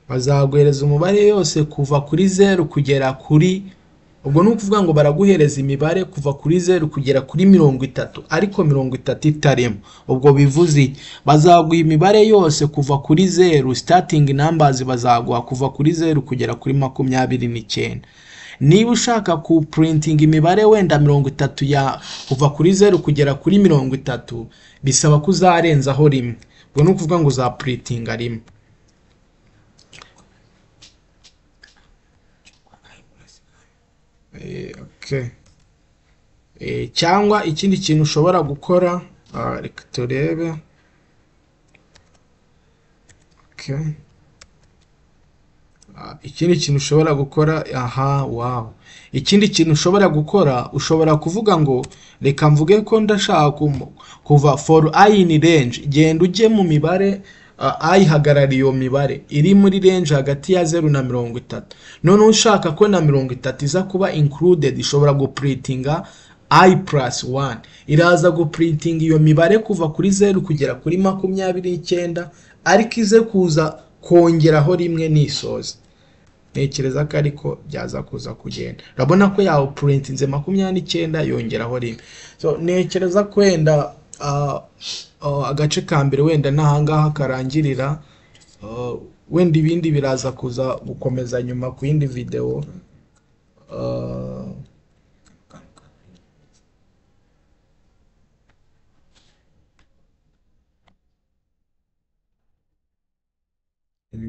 bazaguhereza umubare yose kuva kuri zeru kugera kuri ubwo ni ukuvuga ngo baraguhereza imibare kuva kuri zeru kugera kuri mirongo itatu ariko mirongo itatu itarimo ubwo bivuze iki? bazaguha imibare yose kuva kuri zeru starting numbers bazaguha kuva kuri zeru kugera kuri makumyabiri n'icyenda niba ushaka ku printing imibare wenda mirongo itatu ya kuva kuri zeru kugera kuri mirongo itatu bisaba ko uzarenzaho rimwe ubwo ni ukuvuga ngo uzapuritinga rimwe Eh, okay. Eh, cyangwa ikindi kintu ushobora gukora ah, reka turebe okay. Ah, ikindi kintu ushobora gukora aha wow ikindi kintu ushobora gukora ushobora kuvuga ngo reka mvuge ko ndashaka kumu- kuva for i in range genda ujye mu mibare ah, i ihagarariye iyo mibare iri muri range hagati ya zeru na mirongo itatu noneho ushaka ko na mirongo itatu iza kuba included ishobora gupuritinga i plus one iraza gupuritinga iyo mibare kuva kuri zeru kugera kuri makumyabiri n'icyenda ariko ize kuza kongeraho rimwe nisoza ntekereza ko ariko byaza kuza kugenda urabona ko yawe purintinze makumyabiri n'icyenda yongeraho rimwe so ntekereza ko wenda ah, ah, agace ka mbere wenda n'ahangaha karangirira Ah, wenda ibindi biraza kuza gukomeza nyuma ku yindi videwo Ah,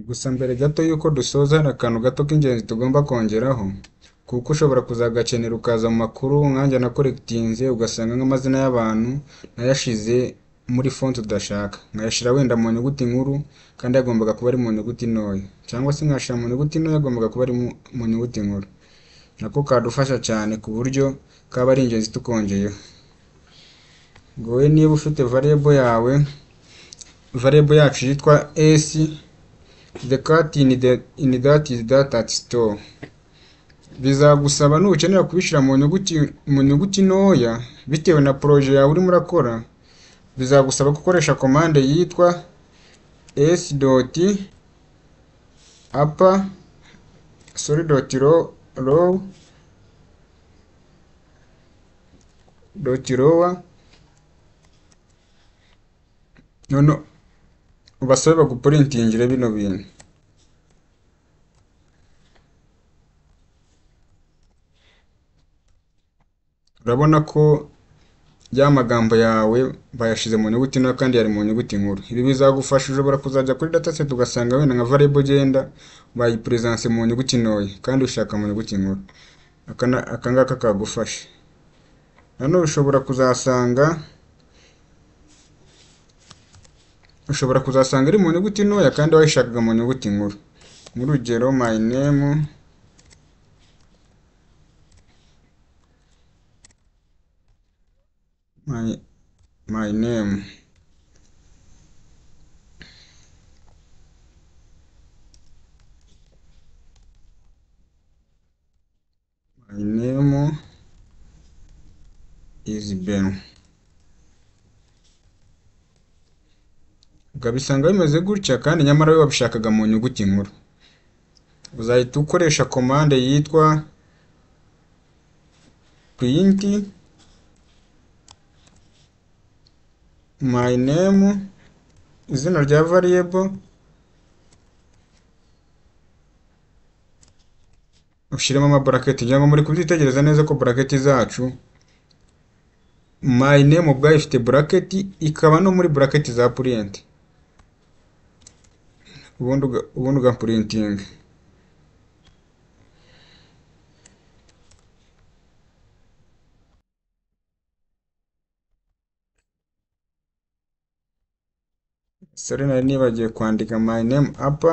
gusa mbere gato y'uko dusoza hari akantu gato k'ingenzi tugomba kongeraho kuko ushobora kuzagakenera ukaza mu makuru nkanjye na koregitinze ugasanga nk'amazina y'abantu nayashize muri fonti udashaka nkayashyira wenda mu nyuguti nkuru kandi yagombaga kuba ari mu nyuguti ntoya cyangwa se nkayashyira mu nyuguti ntoya agombaga kuba ari mu- mu nyuguti nkuru nako kadufasha cyane ku buryo kaba ari ingenzi tukongeyeho ngowe niba ufite variable yawe variable yacu yitwa s the cat in, the, in that is that at store bizagusaba nukenera kubishyira mu nyuguti mu nyuguti ntoya bitewe na proje yawe urimo urakora bizagusaba gukoresha komande yitwa s dot upper sorry dot low low dot lower noneho ubasabe bagupurintingire bino bintu urabona ko ya magambo yawe bayashize mu nyuguti ntoya kandi yari mu nyuguti nkuru ibi bizagufasha ushobora kuzajya kuri dataset ugasanga wenda nka variable ugenda bayipuresanse mu nyuguti ntoya kandi ushaka mu nyuguti nkuru Aka na- aka ngaka kagufasha nanone ushobora kuzasanga ushobora kuzasanga ari mu nyuguti ntoya kandi wayishakaga mu nyuguti nkuru nk'urugero my name my, my name my name is Ben ukabisanga bimeze gutya kandi nyamara we wabishakaga mu nyuguti nkuru uzahita ukoresha komande yitwa print my name izina rya variable ushyiremo amaburaketi kugira ngo muri kubyitegereza neza ko buraketi zacu my name ubwayo ifite buraketi ikaba no muri buraketi za print ubundi uga- ubundi ugapurintinga sore nari nibagiwe kwandika my name apa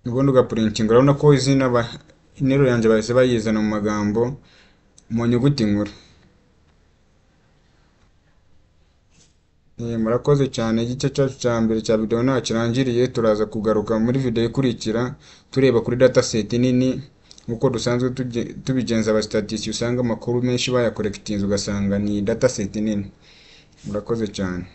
ubundi ugapurintinga urabona ko izina ba- interuro yanjye bahise bayizana mu magambo mu nyuguti nkuru Eh, murakoze cyane igice cyacu cya mbere cya videwo ntaho kirangiriye turaza kugaruka muri videwo ikurikira tureba kuri dataset nini nk'uko dusanzwe tuge- tubigenza abastatisi usanga amakuru menshi bayakorekitinze ugasanga ni dataset nini murakoze cyane